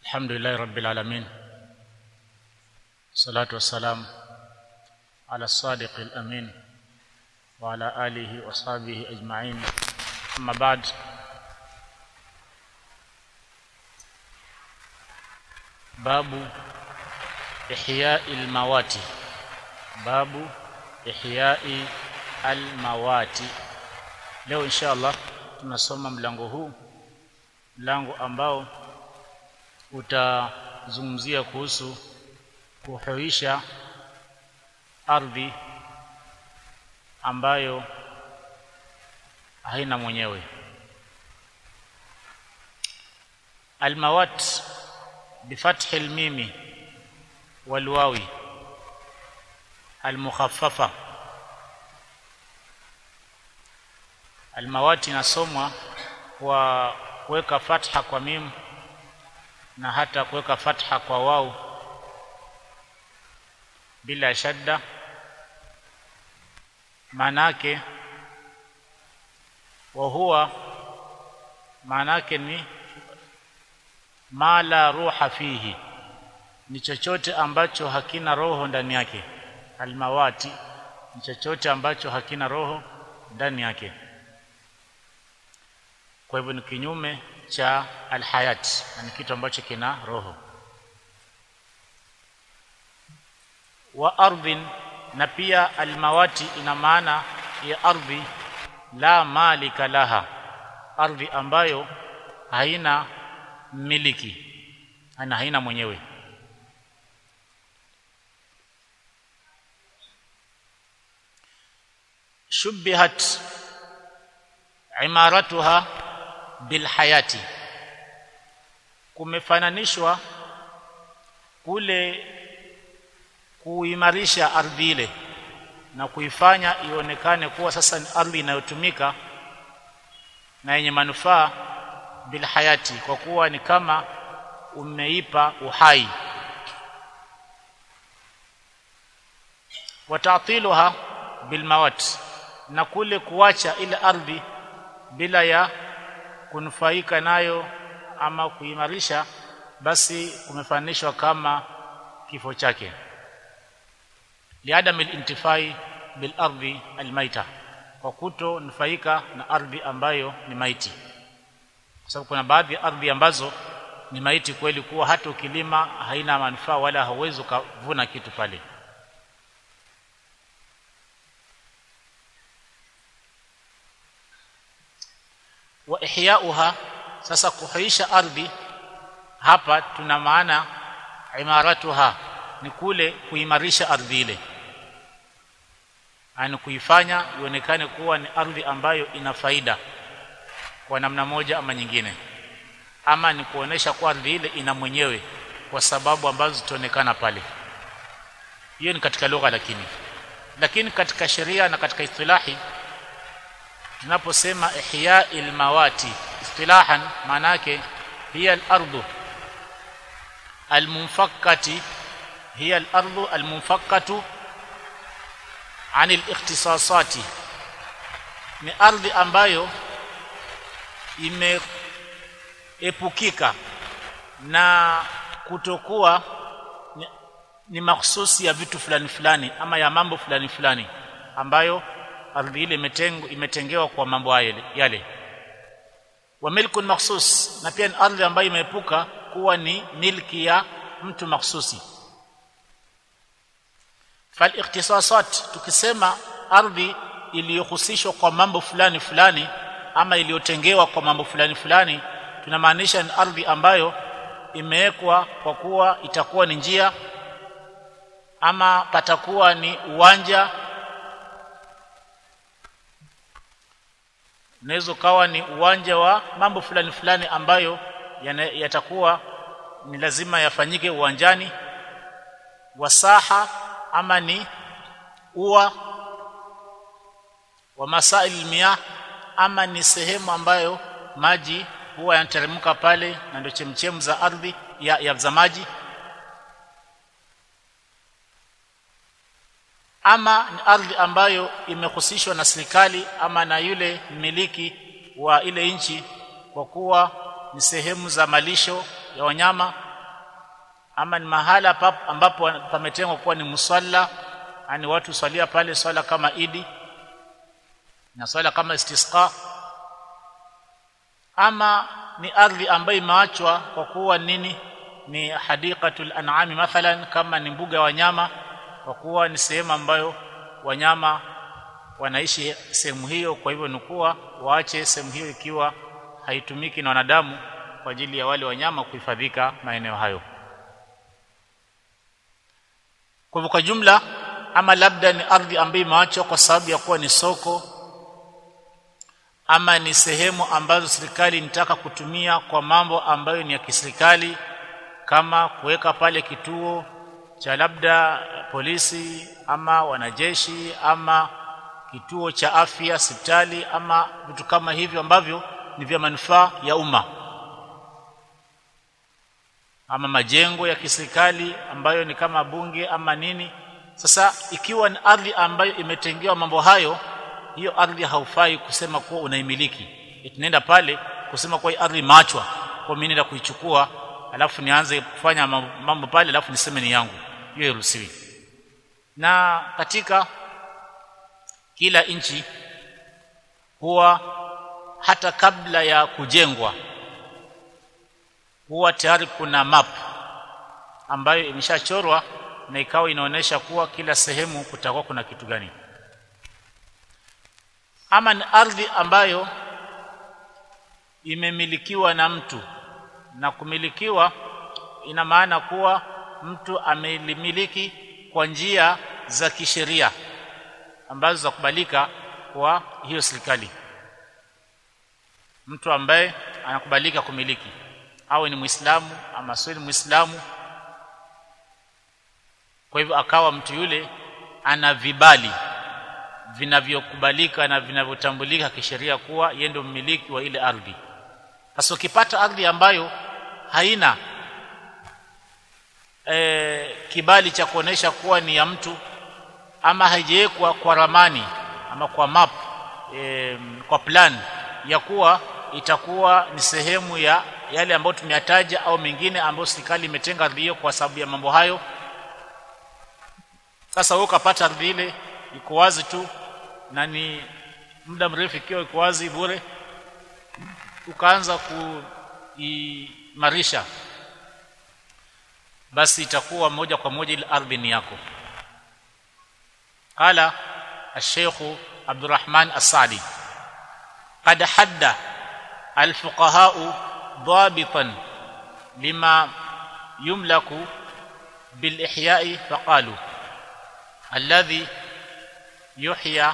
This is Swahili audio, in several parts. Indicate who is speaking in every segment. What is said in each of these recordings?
Speaker 1: الحمد لله رب العالمين الصلاة والسلام على الصادق الأمين وعلى آله وصحبه أجمعين أما بعد باب إحياء الموات باب إحياء الموات leo insha Allah tunasoma mlango huu mlango ambao utazungumzia kuhusu kuhuisha ardhi ambayo haina mwenyewe almawat bifathi almimi walwawi almukhaffafa almawati inasomwa kwa kuweka fatha kwa mim na hata kuweka fatha kwa wau bila shadda maanake wa huwa maanake ni ma la ruha fihi ni chochote ambacho hakina roho ndani yake almawati ni chochote ambacho hakina roho ndani yake kwa hivyo ni kinyume cha alhayat ni kitu ambacho kina roho wa ardhin na pia almawati ina maana ya ardhi la malika laha ardhi ambayo haina miliki ana haina mwenyewe shubbihat imaratuha bilhayati kumefananishwa kule kuimarisha ardhi ile na kuifanya ionekane kuwa sasa ni ardhi inayotumika na yenye manufaa bilhayati kwa kuwa ni kama umeipa uhai watatiluha bilmawat na kule kuacha ile ardhi bila ya kunufaika nayo ama kuimarisha basi kumefananishwa kama kifo chake liadam alintifai bil ardi almaita kwa kuto nufaika na ardhi ambayo ni maiti kwa sababu kuna baadhi ya ardhi ambazo ni maiti kweli kuwa hata ukilima haina manufaa wala hauwezi ukavuna kitu pale wa ihyauha sasa kuhuisha ardhi hapa tuna maana imaratuha ni kule kuimarisha ardhi ile ani kuifanya ionekane kuwa ni ardhi ambayo ina faida kwa namna moja ama nyingine ama ni kuonesha kwa ardhi ile ina mwenyewe kwa sababu ambazo zitaonekana pale hiyo ni katika lugha lakini lakini katika sheria na katika istilahi tunaposema ihya'il mawati istilahan maana yake hiya al-ardu al-munfakkati hiya al-ardu al-munfakkatu عن الاختصاصات ni ardhi ambayo imeepukika na kutokuwa ni, ni mahsusi ya vitu fulani fulani ama ya mambo fulani fulani ambayo ardhi ile imetengo imetengewa kwa mambo yale yale wa milkun mahsus na pia ni ardhi ambayo imeepuka kuwa ni milki ya mtu mahsusi fal ikhtisasat tukisema ardhi iliyohusishwa kwa mambo fulani fulani ama iliyotengewa kwa mambo fulani fulani tunamaanisha ni ardhi ambayo imewekwa kwa kuwa itakuwa ni njia ama patakuwa ni uwanja unaweza kawa ni uwanja wa mambo fulani fulani ambayo yatakuwa ni lazima yafanyike uwanjani wasaha ama ni ua wa masail miyah ama ni sehemu ambayo maji huwa yanateremka pale na ndio chemchemu za ardhi ya, ya za maji ama ni ardhi ambayo imehusishwa na serikali ama na yule mmiliki wa ile nchi kwa kuwa ni sehemu za malisho ya wanyama ama ni mahala pap, ambapo pametengwa kuwa ni musalla yani watu swalia pale swala kama idi na swala kama istisqa ama ni ardhi ambayo imeachwa kwa kuwa nini ni hadiqatul an'ami mathalan kama ni mbuga ya wanyama kwa kuwa ni sehemu ambayo wanyama wanaishi sehemu hiyo kwa hivyo ni kuwa waache sehemu hiyo ikiwa haitumiki na wanadamu kwa ajili ya wale wanyama kuhifadhika maeneo hayo kwa hivyo kwa jumla ama labda ni ardhi ambayo imeachwa kwa sababu ya kuwa ni soko ama ni sehemu ambazo serikali inataka kutumia kwa mambo ambayo ni ya kiserikali kama kuweka pale kituo cha labda polisi ama wanajeshi ama kituo cha afya hospitali ama vitu kama hivyo ambavyo ni vya manufaa ya umma ama majengo ya kiserikali ambayo ni kama bunge ama nini sasa ikiwa ni ardhi ambayo imetengewa mambo hayo hiyo ardhi haufai kusema kuwa unaimiliki tunaenda pale kusema kuwa hii ardhi maachwa kwa mimi naenda kuichukua alafu nianze kufanya mambo pale alafu niseme ni yangu hiyo hairuhusiwi na katika kila nchi huwa hata kabla ya kujengwa huwa tayari kuna map ambayo imeshachorwa na ikawa inaonyesha kuwa kila sehemu kutakuwa kuna kitu gani ama ni ardhi ambayo imemilikiwa na mtu na kumilikiwa ina maana kuwa mtu amelimiliki kwa njia za kisheria ambazo za kubalika kwa hiyo serikali mtu ambaye anakubalika kumiliki awe ni muislamu ama sio ni muislamu kwa hivyo akawa mtu yule ana vibali vinavyokubalika na vinavyotambulika kisheria kuwa yeye ndio mmiliki wa ile ardhi sasa ukipata ardhi ambayo haina e, kibali cha kuonesha kuwa ni ya mtu ama haijawekwa kwa ramani ama kwa map e, kwa plan ya kuwa itakuwa ni sehemu ya yale ambayo tumeyataja au mengine ambayo serikali imetenga ardhi hiyo kwa sababu ya mambo hayo sasa wewe ukapata ardhi ile iko wazi tu na ni muda mrefu ikiwa iko wazi bure ukaanza kuimarisha basi itakuwa moja kwa moja ile ardhi ni yako qala الشيخ عبد الرحمن السعدي قد حد الفقهاء ضابطا لما يملك بالإحياء فقالوا الذي يحيى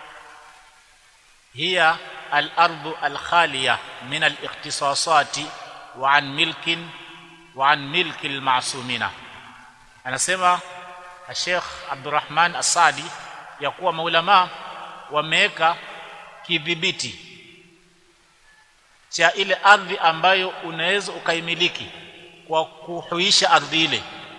Speaker 1: هي الأرض الخالية من الاختصاصات وعن ملك وعن ملك المعصومين anasema Sheikh Abdurrahman Asadi ya kuwa maulama wameweka kidhibiti cha ile ardhi ambayo unaweza ukaimiliki kwa kuhuisha ardhi ile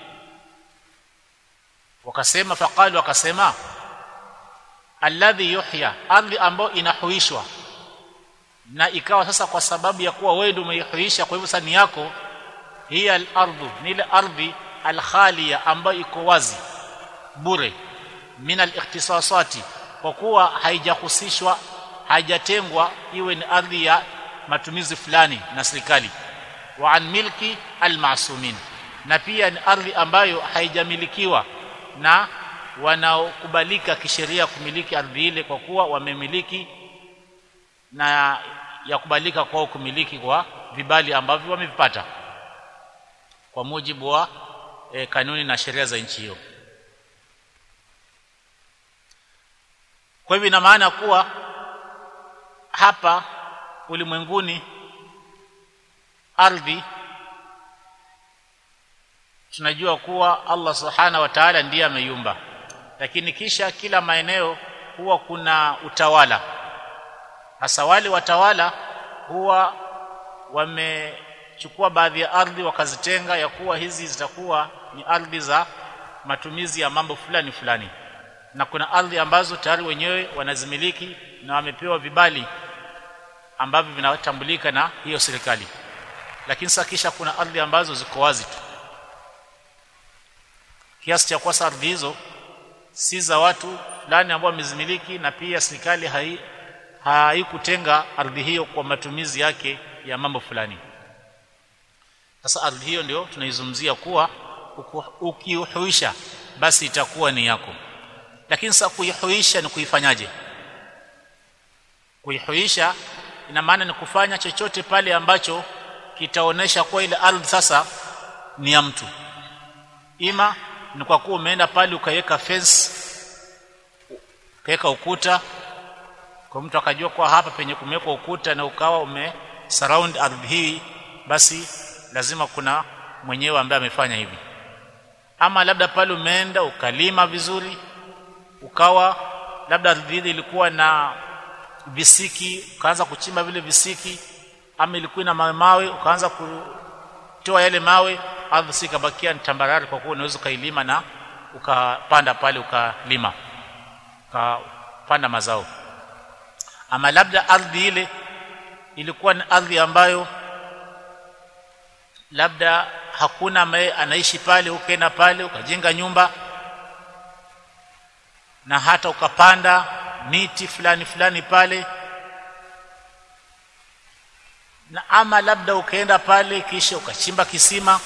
Speaker 1: wakasema faqalu wakasema alladhi yuhya ardhi ambayo inahuishwa na ikawa sasa kwa sababu ya kuwa wewe ndio umeihuisha kwa hivyo sasa ni yako hiya al-ardhu ni ile ardhi al-khaliya ambayo iko wazi bure min al-ikhtisasati kwa kuwa haijahusishwa haijatengwa iwe ni ardhi ya matumizi fulani na serikali wa an milki al-ma'sumin na pia ni ardhi ambayo haijamilikiwa na wanaokubalika kisheria kumiliki ardhi ile kwa kuwa wamemiliki na ya kubalika kwao kumiliki kwa vibali ambavyo wamevipata kwa mujibu wa e, kanuni na sheria za nchi hiyo kwa hivyo ina maana kuwa hapa ulimwenguni ardhi tunajua kuwa Allah subhana wa ta'ala ndiye ameiumba lakini kisha kila maeneo huwa kuna utawala hasa wale watawala huwa wamechukua baadhi ya ardhi wakazitenga ya kuwa hizi zitakuwa ni ardhi za matumizi ya mambo fulani fulani na kuna ardhi ambazo tayari wenyewe wanazimiliki na wamepewa vibali ambavyo vinatambulika na hiyo serikali lakini sasa kisha kuna ardhi ambazo ziko wazi tu kiasi cha kwasa ardhi hizo si za watu fulani ambao wamezimiliki na pia serikali hai haikutenga ardhi hiyo kwa matumizi yake ya mambo fulani sasa ardhi hiyo ndio tunaizungumzia kuwa ukiuhuisha basi itakuwa ni yako lakini sasa kuihuisha ni kuifanyaje kuihuisha ina maana ni kufanya chochote pale ambacho kitaonesha kuwa ile ardhi sasa ni ya mtu ima ni kwa kuwa umeenda pale ukaweka fence ukaweka ukuta kwa mtu akajua kwa hapa penye kumewekwa ukuta na ukawa ume surround ardhi hii basi lazima kuna mwenyewe ambaye amefanya hivi ama labda pale umeenda ukalima vizuri ukawa labda ardhi ile ilikuwa na visiki ukaanza kuchimba vile visiki ama ilikuwa na mawe mawe ukaanza kutoa yale mawe ardhi si kabakia ni tambarare kwa kuwa unaweza ukailima na ukapanda pale ukalima ukapanda mazao ama labda ardhi ile ilikuwa ni ardhi ambayo labda hakuna ambaye anaishi pale ukaenda pale ukajenga nyumba na hata ukapanda miti fulani fulani pale na ama labda ukaenda pale kisha ukachimba kisima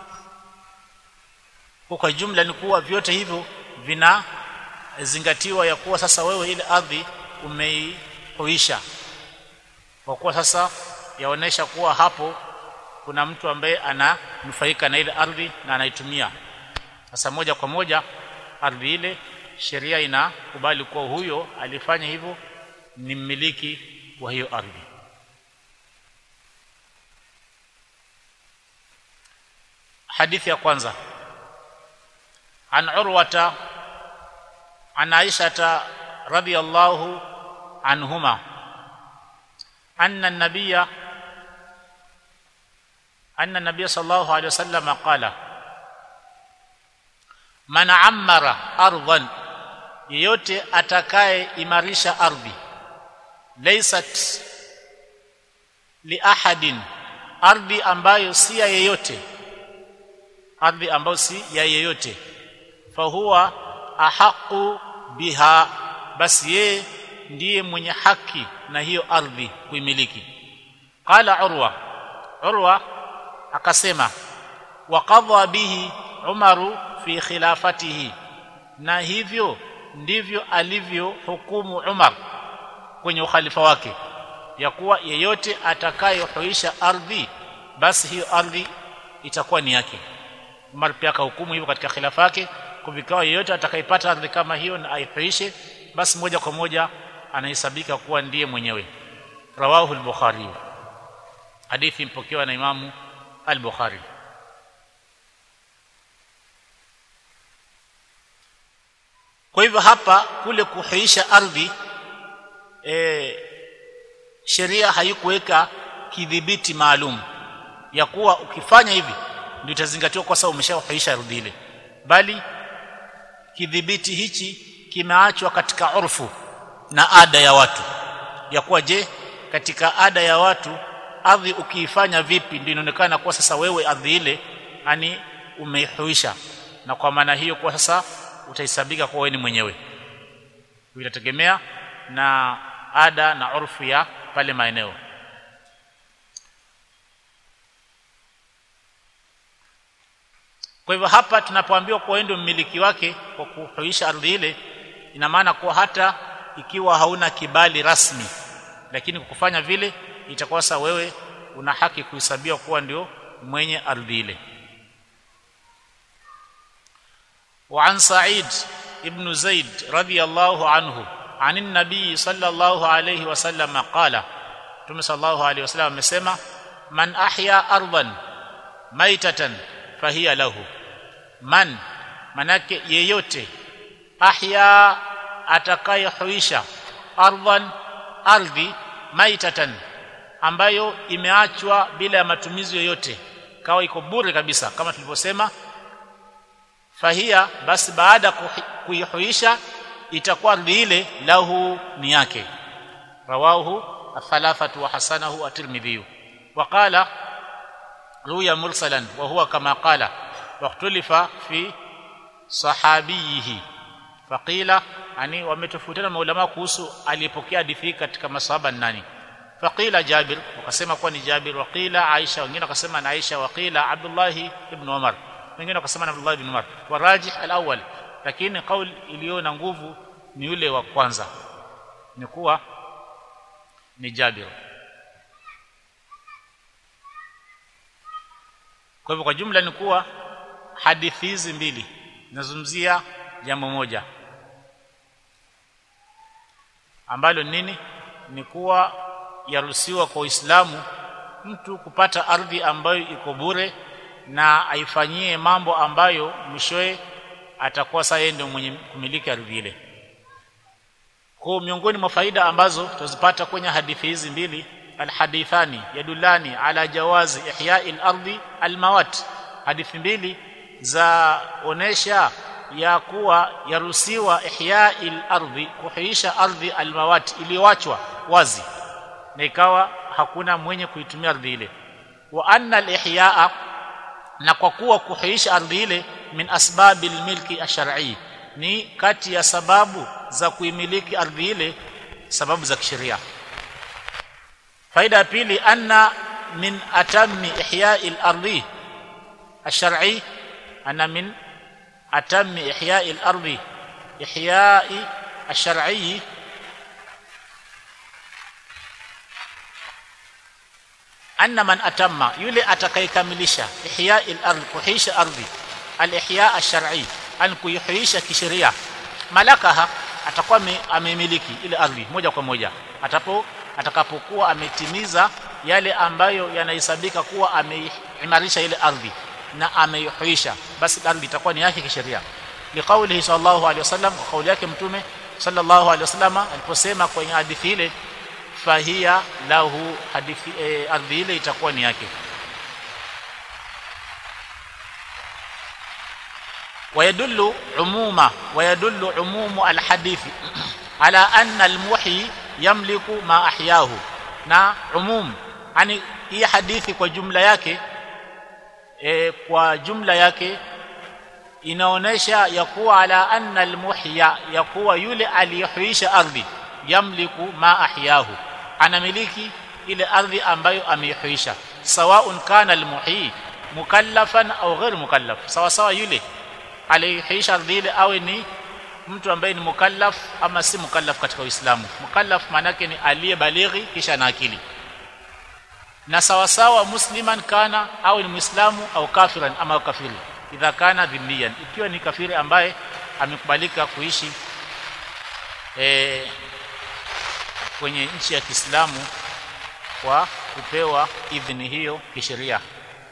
Speaker 1: kwa jumla ni kuwa vyote hivyo vinazingatiwa ya kuwa sasa wewe ile ardhi umeihuisha kwa kuwa sasa yaonesha kuwa hapo kuna mtu ambaye ananufaika na ile ardhi na anaitumia sasa moja kwa moja ardhi ile sheria inakubali kuwa huyo alifanya hivyo ni mmiliki wa hiyo ardhi hadithi ya kwanza an urwata an aishata radhiyallahu anhuma anna an-nabiyya أن النبي صلى الله عليه وسلم قال من عمر أرضا yeyote atakaye imarisha ardhi laysat li ahadin ardhi ambayo si ya yeyote ardhi ambayo si ya yeyote fahuwa ahaqu biha basi yeye ndiye mwenye haki na hiyo ardhi kuimiliki qala urwa urwa akasema waqadha bihi umaru fi khilafatihi na hivyo ndivyo alivyo hukumu Umar kwenye ukhalifa wake ya kuwa yeyote atakayehuisha ardhi basi hiyo ardhi itakuwa ni yake Umar pia akahukumu hivyo katika khilafa yake kuvikawa yeyote atakayepata ardhi kama hiyo na aihuishe basi moja kwa moja anahesabika kuwa ndiye mwenyewe rawahu al-bukhari hadithi mpokewa na imamu al-bukhari kwa hivyo hapa kule kuhuisha ardhi e, sheria haikuweka kidhibiti maalum ya kuwa ukifanya hivi ndio itazingatiwa kwa sababu umeshahuisha ardhi ile bali kidhibiti hichi kimeachwa katika urfu na ada ya watu ya kuwa je katika ada ya watu ardhi ukiifanya vipi ndio inaonekana kuwa sasa wewe ardhi ile yani umeihuisha na kwa maana hiyo kwa sasa utahesabika kuwa wewe ni mwenyewe itategemea na ada na urfu ya pale maeneo kwa hivyo hapa tunapoambiwa kuwa ndio mmiliki wake kwa kuhuisha ardhi ile ina maana kuwa hata ikiwa hauna kibali rasmi lakini kwa kufanya vile itakuwa sasa wewe una haki kuhesabiwa kuwa ndio mwenye ardhi ile وعن سعيد ابن زيد رضي الله عنه عن النبي صلى الله عليه وسلم قال تم صلى الله عليه وسلم amesema man ahya ardan maitatan fahiya lahu man manake yeyote ahya atakayehuisha ardhan ardhi maitatan ambayo imeachwa bila ya matumizi yoyote kawa iko bure kabisa kama tulivyosema fahia basi baada kuihuisha itakuwa ardhi ile lahu ni yake rawahu athalathatu wa hasanahu at-tirmidhi wa qala ruya mursalan wa huwa kama qala واختلف في sahabihi faqila yani wametofautiana maulama kuhusu aliyepokea hadithi katika masahaba nani faqila Jabir wakasema kuwa ni Jabir waqila Aisha wengine wakasema na Aisha waqila Abdullah ibn Umar wengine wakasema na Abdullah ibn Umar warajih alawwal lakini kauli iliyo na nguvu ni yule wa kwanza ni kuwa ni Jabir kwa hivyo kwa jumla ni kuwa hadithi hizi mbili zinazungumzia jambo moja ambalo nini ni kuwa yaruhusiwa kwa Uislamu mtu kupata ardhi ambayo iko bure na aifanyie mambo ambayo mwishowe atakuwa sasa yeye ndio mwenye kumiliki ardhi ile. Kwa miongoni mwa faida ambazo tutazipata kwenye hadithi hizi mbili alhadithani yadulani ala jawazi ihya'i al-ardi al-mawat hadithi mbili za onesha ya kuwa yaruhusiwa ihya'i al-ardi kuhuisha ardhi al-mawat iliyoachwa wazi na ikawa hakuna mwenye kuitumia ardhi ile wa anna al-ihya'a na kwa kuwa kuhuisha ardhi ile min asbabil milki ash-shar'i ni kati ya sababu za kuimiliki ardhi ile sababu za kisheria faida ya pili anna min atammi ihya'i al-ardi ash-shar'i anna min atammi ihya'i al-ardi ihya'i ash-shar'i anna man atamma yule atakayekamilisha ihya'i al-ardh kuhisha ardhi al-ihya' ash-shar'i an kuihisha kisheria malakaha atakuwa amemiliki ile ardhi moja kwa moja atapo atakapokuwa ametimiza yale ambayo yanahesabika kuwa ameimarisha ile ardhi na ameihuisha basi ardhi itakuwa ni yake kisheria liqaulihi sallallahu alaihi wasallam kwa kauli yake mtume sallallahu alaihi wasallam aliposema kwenye hadithi ile fahia lahu hadithi e, ardhi ile itakuwa ni yake ويدل عموما ويدل عموم الحديث على أن المحيي يملك ما أحياه na umum yani hii hadithi kwa jumla yake e, kwa jumla yake inaonesha ya kuwa ala anna almuhya ya kuwa yule aliyehuisha ardhi yamliku ma ahyahu anamiliki ile ardhi ambayo ameihuisha sawaun kana almuhyi mukallafan au ghair mukallaf sawa sawa yule aliyehuisha ardhi ile awe ni mtu ambaye ni mukallaf ama si mukallaf katika Uislamu mukallaf manake ni aliyebalighi kisha na akili na sawa sawa musliman kana au ni muislamu au kafiran ama kafiri idha kana dhimmiyan ikiwa ni kafiri ambaye amekubalika kuishi e, kwenye nchi ya Kiislamu kwa kupewa idhini hiyo kisheria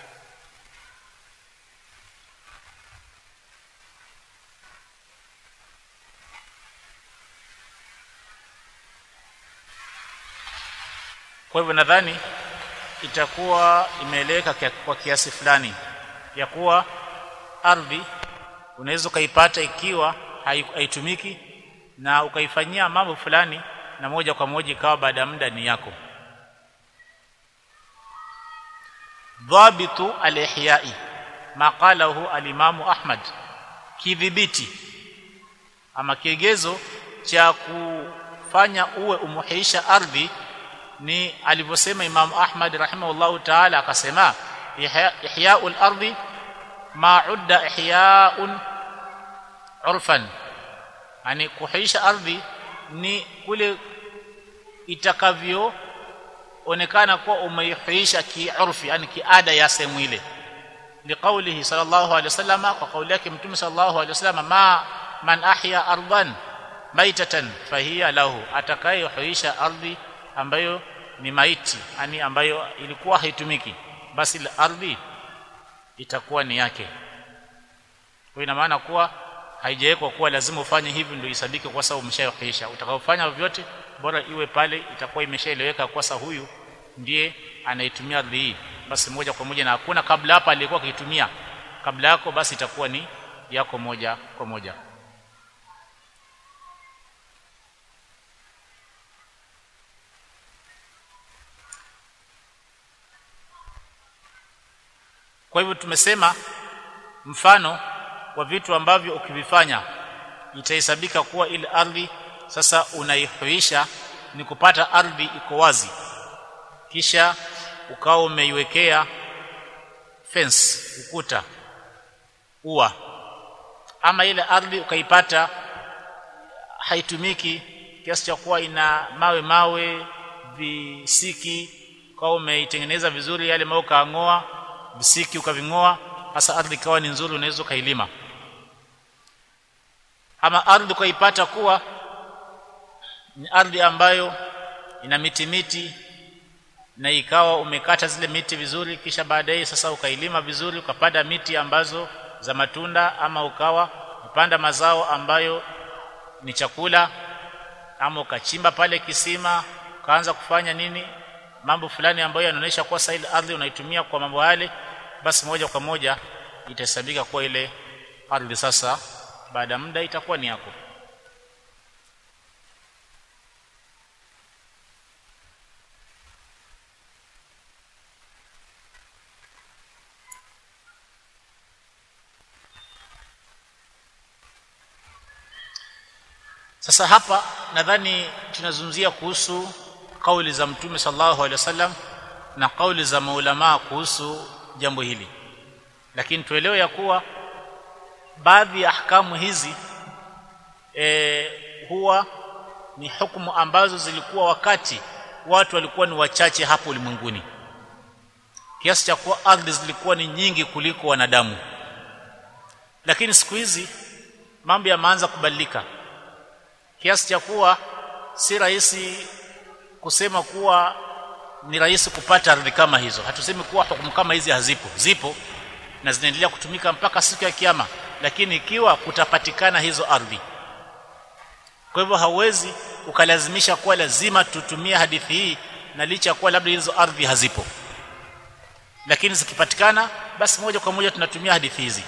Speaker 1: kwa hivyo nadhani itakuwa imeeleweka kwa kiasi fulani ya kuwa ardhi unaweza ukaipata ikiwa haitumiki na ukaifanyia mambo fulani na moja kwa moja ikawa baada ya muda ni yako dhabitu al-ihya'i ma qalahu al-imamu Ahmad kidhibiti ama kiegezo cha kufanya uwe umuhisha ardhi ni alivyosema Imam Ahmad rahimahullahu ta'ala akasema ihya'ul ardi ma udda ihya'un urfan yani kuhisha ardhi ni kule itakavyo onekana kuwa umeihuisha kiurfi yani kiada ya sehemu ile liqaulihi sallallahu alaihi wasallam kwa kauli yake mtume sallallahu alaihi wasallam ma man ahya ardan maitatan fahiya lahu atakayehuisha ardhi ambayo ni maiti yani ambayo ilikuwa haitumiki basi ardhi itakuwa ni yake kwa ina maana kuwa haijawekwa kuwa lazima ufanye hivi ndio isabike kwa sababu umeshayohisha utakaofanya vyote bora iwe pale itakuwa imeshaeleweka kwa sababu huyu ndiye anaitumia ardhi hii basi moja kwa moja na hakuna kabla hapa alikuwa akiitumia kabla yako basi itakuwa ni yako moja kwa moja kwa hivyo tumesema mfano wa vitu ambavyo ukivifanya itahesabika kuwa ile ardhi sasa unaihuisha ni kupata ardhi iko wazi kisha ukawa umeiwekea fence ukuta ua ama ile ardhi ukaipata haitumiki kiasi cha kuwa ina mawe mawe visiki kwa umeitengeneza vizuri yale mawe kaangoa visiki ukaving'oa hasa ardhi ikawa ni nzuri unaweza kailima ama ardhi ukaipata kuwa ni ardhi ambayo ina miti miti na ikawa umekata zile miti vizuri kisha baadaye sasa ukailima vizuri ukapanda miti ambazo za matunda ama ukawa upanda mazao ambayo ni chakula ama ukachimba pale kisima ukaanza kufanya nini mambo fulani ambayo yanaonyesha kuwa sasa ile ardhi unaitumia kwa mambo yale basi moja kwa moja itahesabika kuwa ile ardhi sasa baada ya muda itakuwa ni yako Sasa hapa nadhani tunazungumzia kuhusu kauli za Mtume sallallahu alaihi wasallam na kauli za maulama kuhusu jambo hili. Lakini tuelewe ya kuwa baadhi ya ahkamu hizi e, huwa ni hukumu ambazo zilikuwa wakati watu walikuwa ni wachache hapo ulimwenguni kiasi cha kuwa ardhi zilikuwa ni nyingi kuliko wanadamu lakini siku hizi mambo yameanza kubadilika kiasi cha kuwa si rahisi kusema kuwa ni rahisi kupata ardhi kama hizo hatusemi kuwa hukumu kama hizi hazipo zipo na zinaendelea kutumika mpaka siku ya kiyama lakini ikiwa kutapatikana hizo ardhi kwa hivyo hauwezi ukalazimisha kuwa lazima tutumie hadithi hii na licha ya kuwa labda hizo ardhi hazipo lakini zikipatikana basi moja kwa moja tunatumia hadithi hizi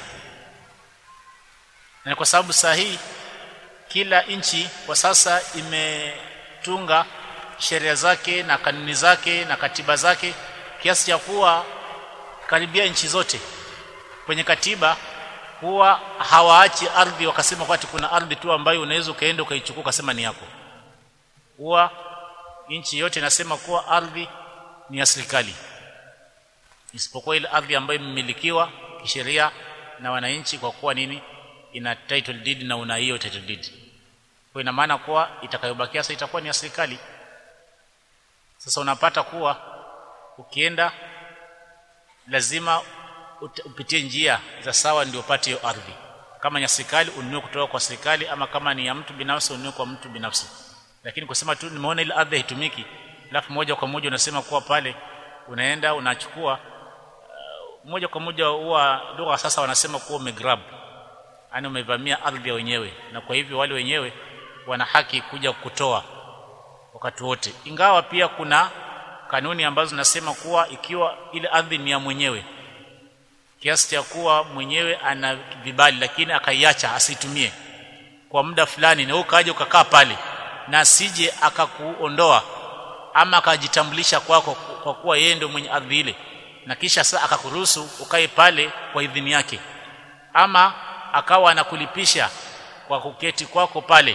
Speaker 1: na kwa sababu saa hii kila nchi kwa sasa imetunga sheria zake na kanuni zake na katiba zake kiasi cha kuwa karibia nchi zote kwenye katiba huwa hawaachi ardhi wakasema kwati kuna ardhi tu ambayo unaweza ukaenda ukaichukua ukasema ni yako huwa nchi yote inasema kuwa ardhi ni ya serikali isipokuwa ile ardhi ambayo imemilikiwa kisheria na wananchi kwa kuwa nini ina title deed na una hiyo title deed kwa ina maana kuwa itakayobakia sasa itakuwa ni ya serikali sasa unapata kuwa ukienda lazima upitie njia za sawa ndio upate hiyo ardhi kama ni ya serikali ununue kutoka kwa serikali ama kama ni ya mtu binafsi ununue kwa mtu binafsi lakini kusema tu nimeona ile ardhi haitumiki alafu moja kwa moja unasema kuwa pale unaenda unachukua uh, moja kwa moja huwa lugha sasa wanasema kuwa umegrab yani umevamia ardhi ya wenyewe na kwa hivyo wale wenyewe wana haki kuja kutoa wakati wote ingawa pia kuna kanuni ambazo zinasema kuwa ikiwa ile ardhi ni ya mwenyewe kiasi cha kuwa mwenyewe ana vibali lakini akaiacha asitumie kwa muda fulani na ukaja ukakaa pale na asije akakuondoa ama akajitambulisha kwako kwa kuwa yeye ndio mwenye ardhi ile na kisha sasa akakuruhusu ukae pale kwa idhini yake ama akawa anakulipisha kwa kuketi kwako pale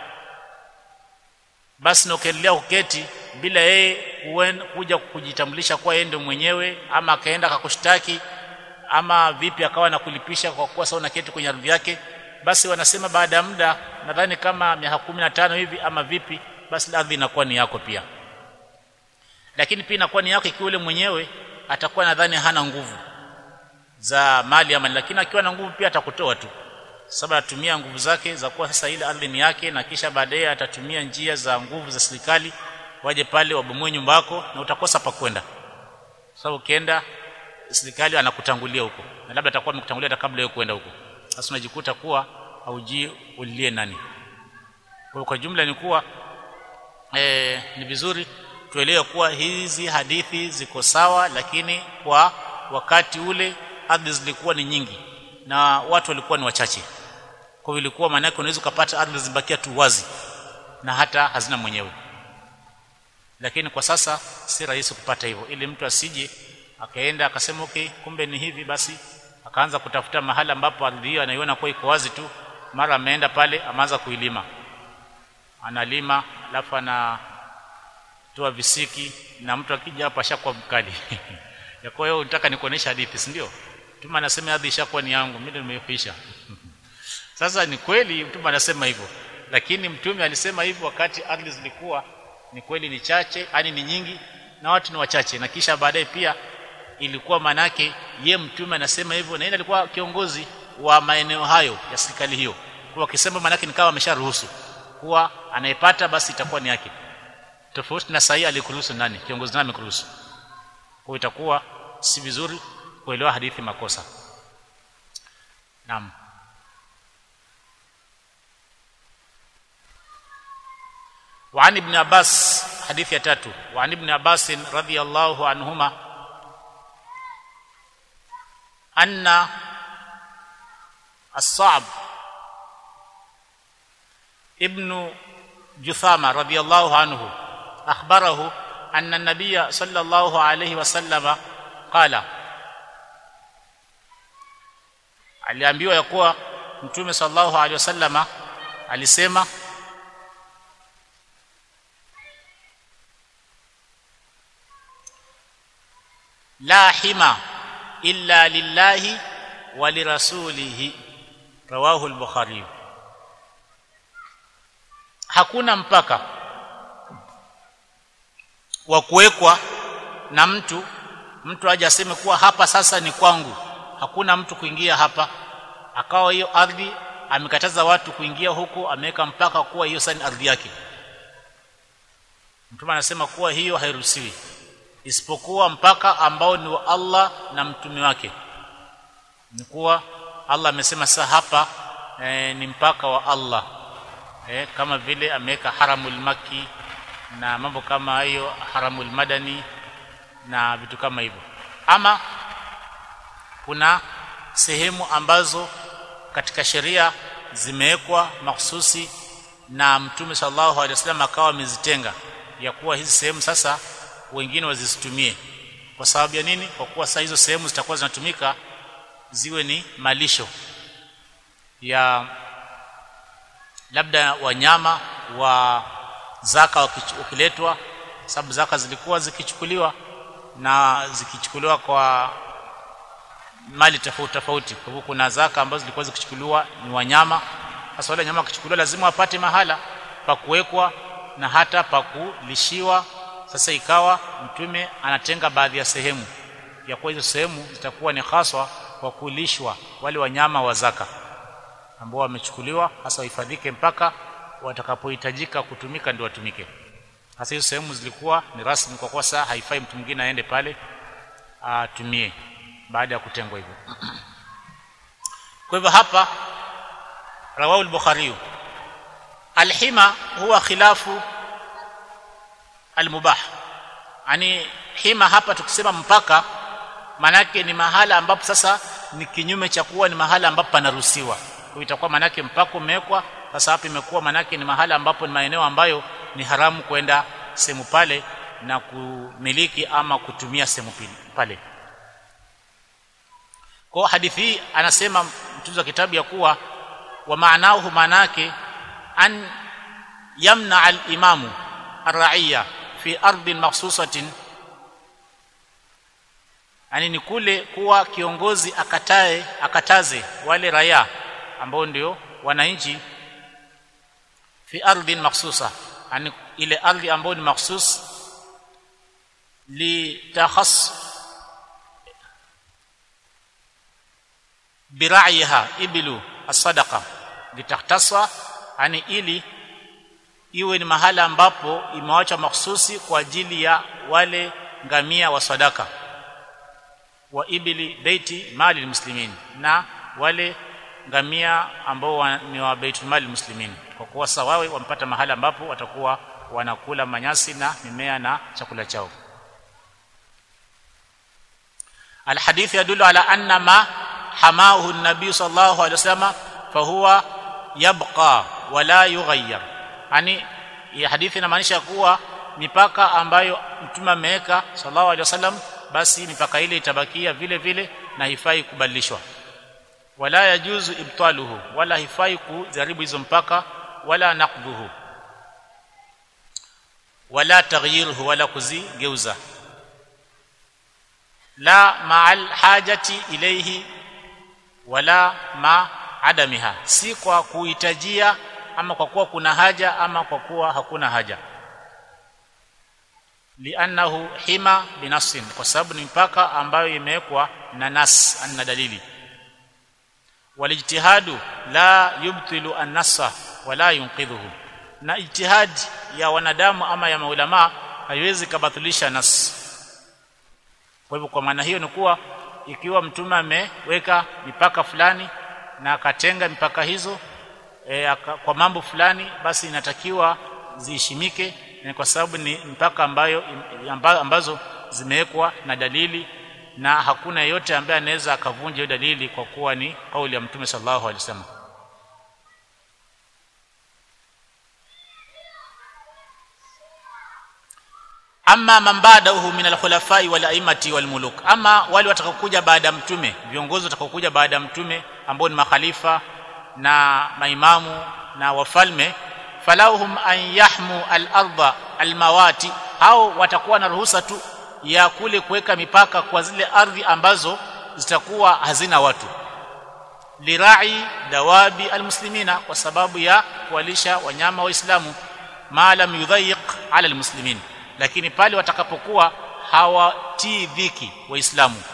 Speaker 1: basi na ukaendelea kuketi bila yeye kuja kujitambulisha kuwa yeye ndio mwenyewe ama akaenda akakushtaki ama vipi akawa nakulipisha kwa kuwa sasa unaketi kwenye ardhi yake basi wanasema baada ya muda nadhani kama miaka tano hivi ama vipi basi ardhi inakuwa ni yako pia lakini pia inakuwa ni yako ikiwa yule mwenyewe atakuwa nadhani hana nguvu za mali ama lakini akiwa na nguvu pia atakutoa tu sababu atumia nguvu zake za kuwa sasa ile ardhi ni yake na kisha baadaye atatumia njia za nguvu za serikali waje pale wabomoe nyumba yako na utakosa pa kwenda sababu ukienda serikali anakutangulia huko na labda atakuwa amekutangulia hata kabla wewe kwenda huko sasa unajikuta kuwa haujui ulilie nani kwa kwa jumla ni kuwa e, ni vizuri tuelewe kuwa hizi hadithi ziko sawa lakini kwa wakati ule ardhi zilikuwa ni nyingi na watu walikuwa ni wachache kwa hivyo ilikuwa maana yake unaweza kupata ardhi zibakia tu wazi na hata hazina mwenyewe lakini kwa sasa si rahisi kupata hivyo ili mtu asije akaenda akasema okay kumbe ni hivi basi akaanza kutafuta mahali ambapo ardhi hiyo anaiona kwa iko wazi tu mara ameenda pale ameanza kuilima analima alafu anatoa visiki na mtu akija hapa ashakuwa mkali ya kwa hiyo unataka nikuonesha hadithi si ndio mtume anasema ardhi ishakuwa ni yangu mimi nimeifisha sasa ni kweli mtume anasema hivyo lakini mtume alisema hivyo wakati ardhi zilikuwa ni kweli ni chache yani ni nyingi na watu ni wachache na kisha baadaye pia ilikuwa manake ye mtume anasema hivyo na yeye alikuwa kiongozi wa maeneo hayo ya serikali hiyo kwa akisema manake ni kama amesharuhusu kuwa anayepata basi itakuwa ni yake tofauti na sahihi alikuruhusu nani kiongozi nani amekuruhusu kwa itakuwa si vizuri kuelewa hadithi makosa naam وعن ابن عباس حديث يتاتو وعن ابن عباس رضي الله عنهما أن الصعب ابن جثامة رضي الله عنه أخبره أن النبي صلى الله عليه وسلم قال aliambiwa ya kuwa mtume sallallahu alaihi wasallama alisema la hima illa lillahi wa lirasulihi rawahu al-bukhari hakuna mpaka wa kuwekwa na mtu mtu aje aseme kuwa hapa sasa ni kwangu hakuna mtu kuingia hapa akawa hiyo ardhi amekataza watu kuingia huku ameweka mpaka kuwa hiyo sasa ni ardhi yake mtume anasema kuwa hiyo hairuhusiwi isipokuwa mpaka ambao ni wa Allah na mtume wake ni kuwa Allah amesema sasa hapa e, ni mpaka wa Allah e, kama vile ameweka haramul maki na mambo kama hayo haramul madani na vitu kama hivyo ama kuna sehemu ambazo katika sheria zimewekwa mahsusi na mtume sallallahu alaihi wasallam akawa amezitenga ya kuwa hizi sehemu sasa wengine wazisitumie kwa sababu ya nini kwa kuwa sasa hizo sehemu zitakuwa zinatumika ziwe ni malisho ya labda wanyama wa zaka ukiletwa sababu zaka zilikuwa zikichukuliwa na zikichukuliwa kwa mali tofauti tofauti kwa hivyo kuna zaka ambazo zilikuwa zikichukuliwa ni wanyama sasa wale wanyama wakichukuliwa lazima wapate mahala pa kuwekwa na hata pa kulishiwa sasa ikawa mtume anatenga baadhi ya sehemu ya kuwa hizo sehemu zitakuwa ni haswa kwa kulishwa wale wanyama wa zaka ambao wamechukuliwa hasa wahifadhike mpaka watakapohitajika kutumika ndio watumike hasa hizo sehemu zilikuwa ni rasmi kwa kuwa saa haifai mtu mwingine aende pale atumie baada ya kutengwa hivyo kwa hivyo hapa rawahu al-bukhari alhima huwa khilafu almubah yani hima hapa tukisema mpaka manake ni mahala ambapo sasa ni kinyume cha kuwa ni mahala ambapo panaruhusiwa kwa itakuwa manake mpaka umewekwa sasa hapa imekuwa manake ni mahala ambapo ni maeneo ambayo ni haramu kwenda sehemu pale na kumiliki ama kutumia sehemu pale kwa hadithi hii anasema mtunzi wa kitabu ya kuwa wa maanahu manake an yamna al-imamu ar-ra'iyya fi ardhin makhsusatin yani ni kule kuwa kiongozi akatae akataze wale raia ambao ndio wananchi fi ardhin makhsusa yani ile ardhi ambayo ni makhsus li takhass biraiha ibilu as-sadaqa litakhtasa yani ili iwe ni mahala ambapo imewachwa mahsusi kwa ajili ya wale ngamia wa sadaka wa ibili baiti mali muslimin na wale ngamia ambao wa, ni wa baitul mali muslimin kwa kuwa sawawe wampata mahala ambapo watakuwa wanakula manyasi na mimea na chakula chao الحديث يدل على أن ما حماه النبي صلى الله عليه وسلم فهو يبقى ولا يغير yani hii hadithi inamaanisha kuwa mipaka ambayo mtume ameweka sallallahu alaihi wasallam basi mipaka ile itabakia vile vile na haifai kubadilishwa wala yajuzu ibtaluhu wala hifai kujaribu hizo mpaka wala naqdhuhu wala taghyiruhu wala kuzigeuza la ma'al hajati ilayhi wala ma adamiha si kwa kuhitajia ama kwa kuwa kuna haja ama kwa kuwa hakuna haja li'annahu hima binafsin kwa sababu ni mpaka ambayo imewekwa na nas na dalili walijtihadu la yubtilu an-nassa wala yunqidhuhu na ijtihad ya wanadamu ama ya maulama haiwezi kabatilisha nas kwa hivyo kwa maana hiyo ni kuwa ikiwa mtume ameweka mipaka fulani na akatenga mipaka hizo e, aka, kwa mambo fulani basi inatakiwa ziheshimike na kwa sababu ni mpaka ambayo amba, ambazo zimewekwa na dalili na hakuna yeyote ambaye anaweza akavunja hiyo dalili kwa kuwa ni kauli ya mtume sallallahu alaihi wasallam amma man ba'dahu min al-khulafai wal aimati wal muluk ama wale watakaokuja baada ya mtume viongozi watakaokuja baada ya mtume ambao ni makhalifa na maimamu na wafalme falahum an yahmu al-ardha al-mawati hao watakuwa na ruhusa tu ya kule kuweka mipaka kwa zile ardhi ambazo zitakuwa hazina watu lirai dawabi almuslimina kwa sababu ya kuwalisha wanyama waislamu ma lam yudhayiq ala almuslimin lakini pale watakapokuwa hawatii dhiki waislamu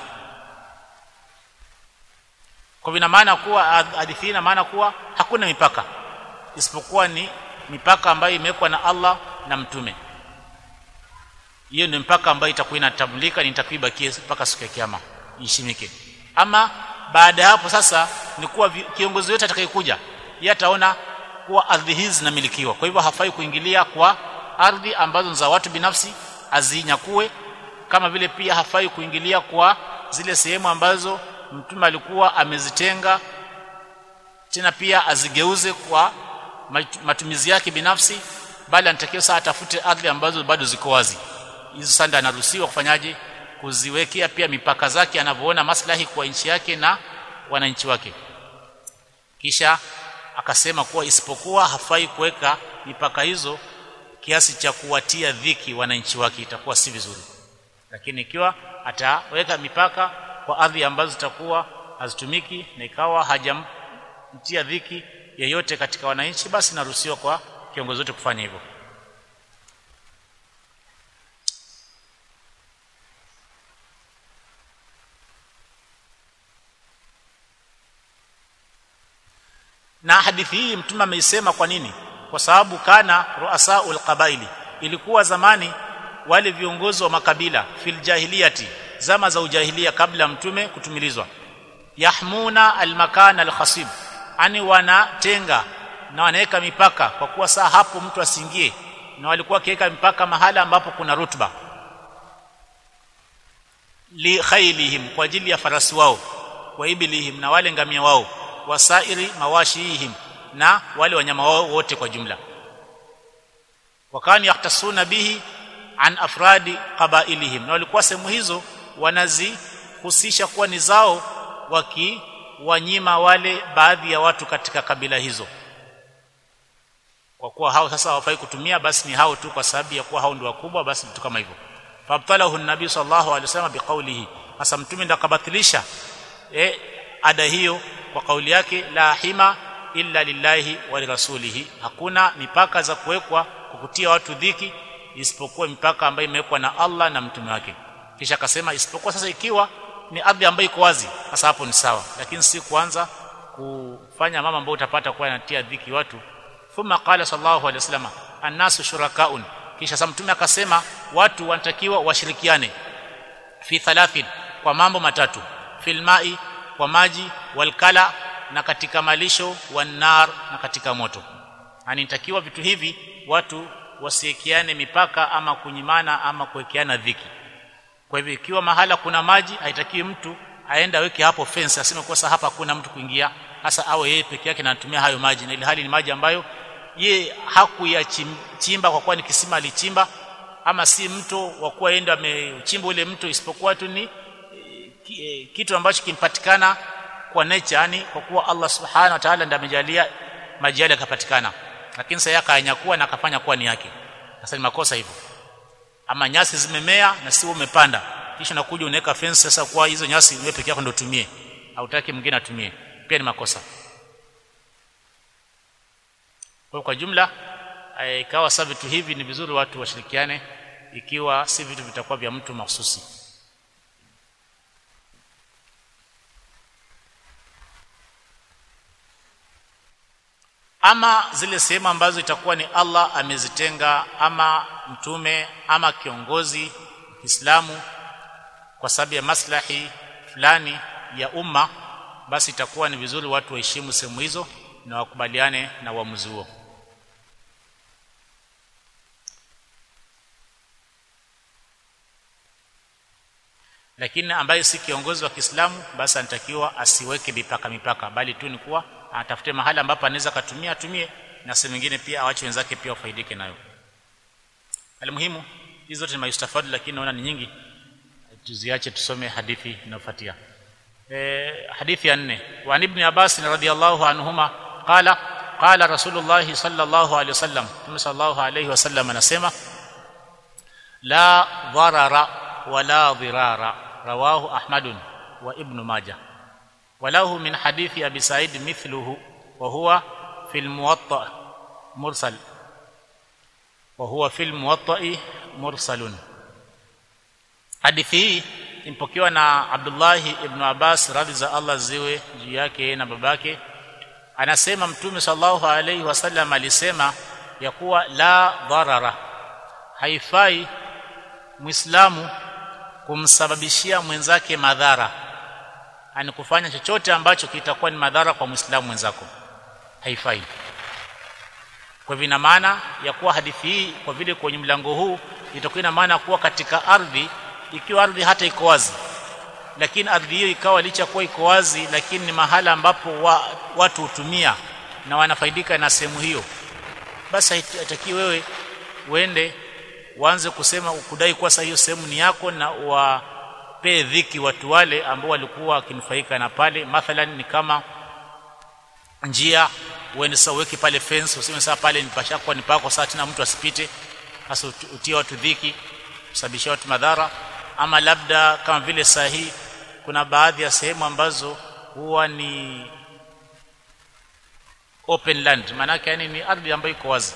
Speaker 1: kwa vina maana kuwa hadithi ina maana kuwa hakuna mipaka isipokuwa ni mipaka ambayo imewekwa na Allah na mtume hiyo ndio mpaka ambayo itakuwa inatambulika ni itakuibakia mpaka siku ya kiyama ishimike ama baada ya hapo sasa ni kuwa kiongozi yote atakayekuja yeye ataona kuwa ardhi hizi zinamilikiwa kwa hivyo hafai kuingilia kwa ardhi ambazo za watu binafsi azinyakue kama vile pia hafai kuingilia kwa zile sehemu ambazo mtume alikuwa amezitenga tena pia azigeuze kwa matumizi yake binafsi bali anatakiwa saa atafute ardhi ambazo bado ziko wazi hizo sanda anaruhusiwa kufanyaje kuziwekea pia mipaka zake anavyoona maslahi kwa nchi yake na wananchi wake kisha akasema kuwa isipokuwa hafai kuweka mipaka hizo kiasi cha kuwatia dhiki wananchi wake itakuwa si vizuri lakini ikiwa ataweka mipaka kwa ardhi ambazo zitakuwa hazitumiki na ikawa hajamtia dhiki yeyote katika wananchi basi naruhusiwa kwa kiongozi wote kufanya hivyo na hadithi hii mtume ameisema kwa nini kwa sababu kana ruasaul qabaili ilikuwa zamani wale viongozi wa makabila fil jahiliyati zama za ujahilia kabla mtume kutumilizwa yahmuna almakana alkhasib ani wanatenga na wanaweka mipaka kwa kuwa saa hapo mtu asiingie na walikuwa kiweka mipaka mahala ambapo kuna rutba li khailihim kwa ajili ya farasi wao wa ibilihim na wale ngamia wao wasairi mawashihim na wale wanyama wao wote kwa jumla wakani yahtasuna bihi an afradi qabailihim na walikuwa sehemu hizo wanazihusisha kuwa ni zao wakiwanyima wale baadhi ya watu katika kabila hizo kwa kuwa hao sasa hawafai kutumia basi ni hao tu kwa sababu ya kuwa hao ndio wakubwa basi vitu kama hivyo fabtalahu an-nabi sallallahu alaihi wasallam biqaulihi hasa mtume ndo akabatilisha eh ada hiyo kwa kauli yake la hima illa lillahi wa lirasulihi hakuna mipaka za kuwekwa kukutia watu dhiki isipokuwa mipaka ambayo imewekwa na Allah na mtume wake kisha akasema isipokuwa sasa ikiwa ni ardhi ambayo iko wazi sasa hapo ni sawa lakini si kuanza kufanya mama ambayo utapata kuwa inatia dhiki watu thumma qala sallallahu alaihi wasallam annasu shurakaun kisha sasa mtume akasema watu wanatakiwa washirikiane fi thalathin kwa mambo matatu fil mai kwa maji walkala na katika malisho wanar na katika moto yani nitakiwa vitu hivi watu wasiekiane mipaka ama kunyimana ama kuwekeana dhiki kwa hivyo ikiwa mahala kuna maji haitakiwi mtu aenda aweke hapo fence aseme kwa hapa hakuna mtu kuingia hasa awe yeye peke yake anatumia hayo maji na ile hali ni maji ambayo ye hakuyachimba kwa kuwa ni kisima alichimba ama si mto wa kuwa yeye amechimba ule mto isipokuwa tu ni kitu ambacho kimpatikana kwa nature yani kwa kuwa Allah subhanahu wa ta'ala ndiye amejalia maji yale yakapatikana lakini sasa yakanyakua na akafanya kuwa ni yake sasa ni makosa hivyo ama nyasi zimemea na si umepanda kisha nakuja unaweka fence sasa kwa hizo nyasi wewe peke yako ndio utumie hautaki mwingine atumie pia ni makosa kwa kwa jumla ikawa sasa vitu hivi ni vizuri watu washirikiane ikiwa si vitu vitakuwa vya mtu mahususi ama zile sehemu ambazo itakuwa ni Allah amezitenga ama mtume ama kiongozi Kiislamu kwa sababu ya maslahi fulani ya umma basi itakuwa ni vizuri watu waheshimu sehemu hizo na wakubaliane na uamuzi huo lakini ambaye si kiongozi wa Kiislamu basi anatakiwa asiweke mipaka mipaka bali tu ni kuwa atafute mahali ambapo anaweza katumia atumie na sehemu nyingine pia awache wenzake pia wafaidike nayo almuhimu hizo zote ni mayustafadu lakini naona ni nyingi tuziache tusome hadithi inayofuatia e, hadithi ya nne wa ibn Abbas radhiyallahu anhuma qala qala rasulullah sallallahu alaihi wasallam Mtume sallallahu alaihi wasallam anasema la dharara wala dhirara rawahu ahmadun wa ibn majah وله من حديث ابي سعيد مثله وهو في الموطأ مرسل وهو في الموطأ مرسل hadithi hii impokewa na Abdullah ibn Abbas radhi za Allah ziwe juu yake na babake anasema mtume sallallahu alaihi wasallam alisema ya kuwa la dharara haifai muislamu kumsababishia mwenzake madhara ani kufanya chochote ambacho kitakuwa ni madhara kwa muislamu mwenzako haifai kwa hivyo ina maana ya kuwa hadithi hii kwa vile kwenye mlango huu itakuwa ina maana kuwa katika ardhi ikiwa ardhi hata iko wazi lakini ardhi hiyo ikawa licha kuwa iko wazi lakini ni mahala ambapo wa, watu hutumia na wanafaidika na sehemu hiyo basi haitaki wewe uende uanze kusema kudai kuwa sasa hiyo sehemu ni yako na wapee dhiki watu wale ambao walikuwa wakinufaika na pale mathalan ni kama njia uende sasa uweke pale fence useme sasa pale ni pashakuwa ni pako sasa tena mtu asipite hasa utie watu dhiki kusababisha watu madhara ama labda kama vile sahihi kuna baadhi ya sehemu ambazo huwa ni open land maanake yani ni ardhi ambayo iko wazi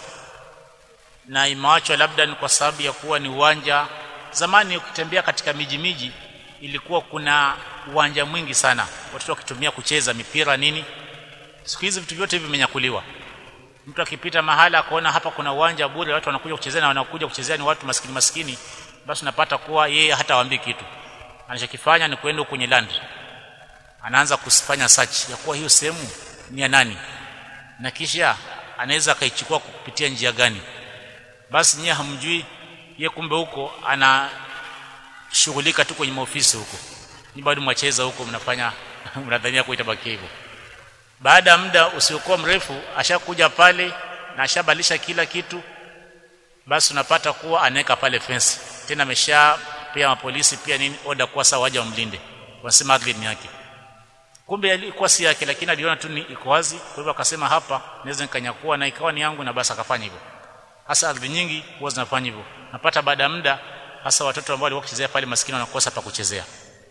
Speaker 1: na imewachwa labda ni kwa sababu ya kuwa ni uwanja zamani ukitembea katika miji miji ilikuwa kuna uwanja mwingi sana watoto wakitumia kucheza mipira nini siku hizi vitu vyote hivi vimenyakuliwa mtu akipita mahala akaona hapa kuna uwanja bure watu wanakuja kuchezea na wanakuja kuchezea ni watu maskini maskini basi unapata kuwa yeye hata waambii kitu anachokifanya ni kwenda kwenye land anaanza kufanya search ya kuwa hiyo sehemu ni ya nani na kisha anaweza akaichukua kupitia njia gani basi nyie hamjui ye kumbe huko anashughulika tu kwenye maofisi huko ni bado mwacheza huko mnafanya mnadhania kuitabaki hivyo baada ya muda usiokuwa mrefu ashakuja pale na ashabadilisha kila kitu basi unapata kuwa anaweka pale fence tena amesha pia mapolisi pia nini oda kuwa sawa waje wamlinde wanasema ardhi ni yake kumbe ilikuwa si yake lakini aliona tu ni iko wazi kwa hivyo akasema hapa naweza nikanyakua na ikawa ni yangu na basi akafanya hivyo hasa ardhi nyingi huwa zinafanya hivyo napata baada ya muda hasa watoto ambao walikuwa kuchezea pale maskini wanakosa pa kuchezea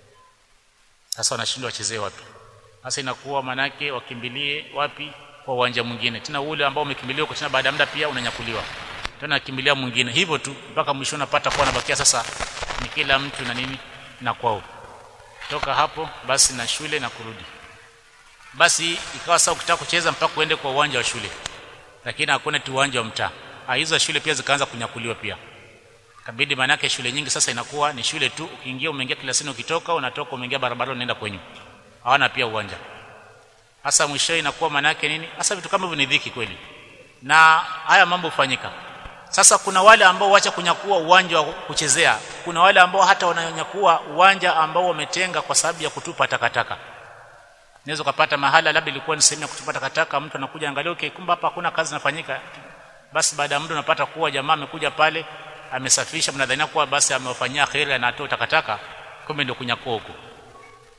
Speaker 1: sasa wanashindwa wachezee wapi sasa inakuwa manake wakimbilie wapi kwa uwanja mwingine tena ule ambao umekimbilia huko tena baada ya muda pia unanyakuliwa tena kimbilia mwingine hivyo tu mpaka mwisho unapata kuwa nabakia sasa ni kila mtu na nini na kwao toka hapo basi na shule na kurudi basi ikawa sasa ukitaka kucheza mpaka uende kwa uwanja wa shule lakini hakuna tu uwanja wa mtaa hizo shule pia zikaanza kunyakuliwa pia kabidi manake shule nyingi sasa inakuwa ni shule tu ukiingia umeingia klasini ukitoka unatoka umeingia barabarani unaenda kwenyu hawana pia uwanja hasa mwisho inakuwa manake nini hasa vitu kama hivyo ni dhiki kweli na haya mambo hufanyika sasa kuna wale ambao wacha kunyakua uwanja wa kuchezea kuna wale ambao hata wananyakua uwanja ambao wametenga kwa sababu ya kutupa takataka naweza kupata mahala labda ilikuwa ni sehemu ya kutupa takataka mtu anakuja angalia okay kumbe hapa hakuna kazi inafanyika basi baada ya muda unapata kuwa jamaa amekuja pale amesafisha mnadhania kuwa basi amewafanyia khairi na atoa takataka kumbe ndio kunyakua huko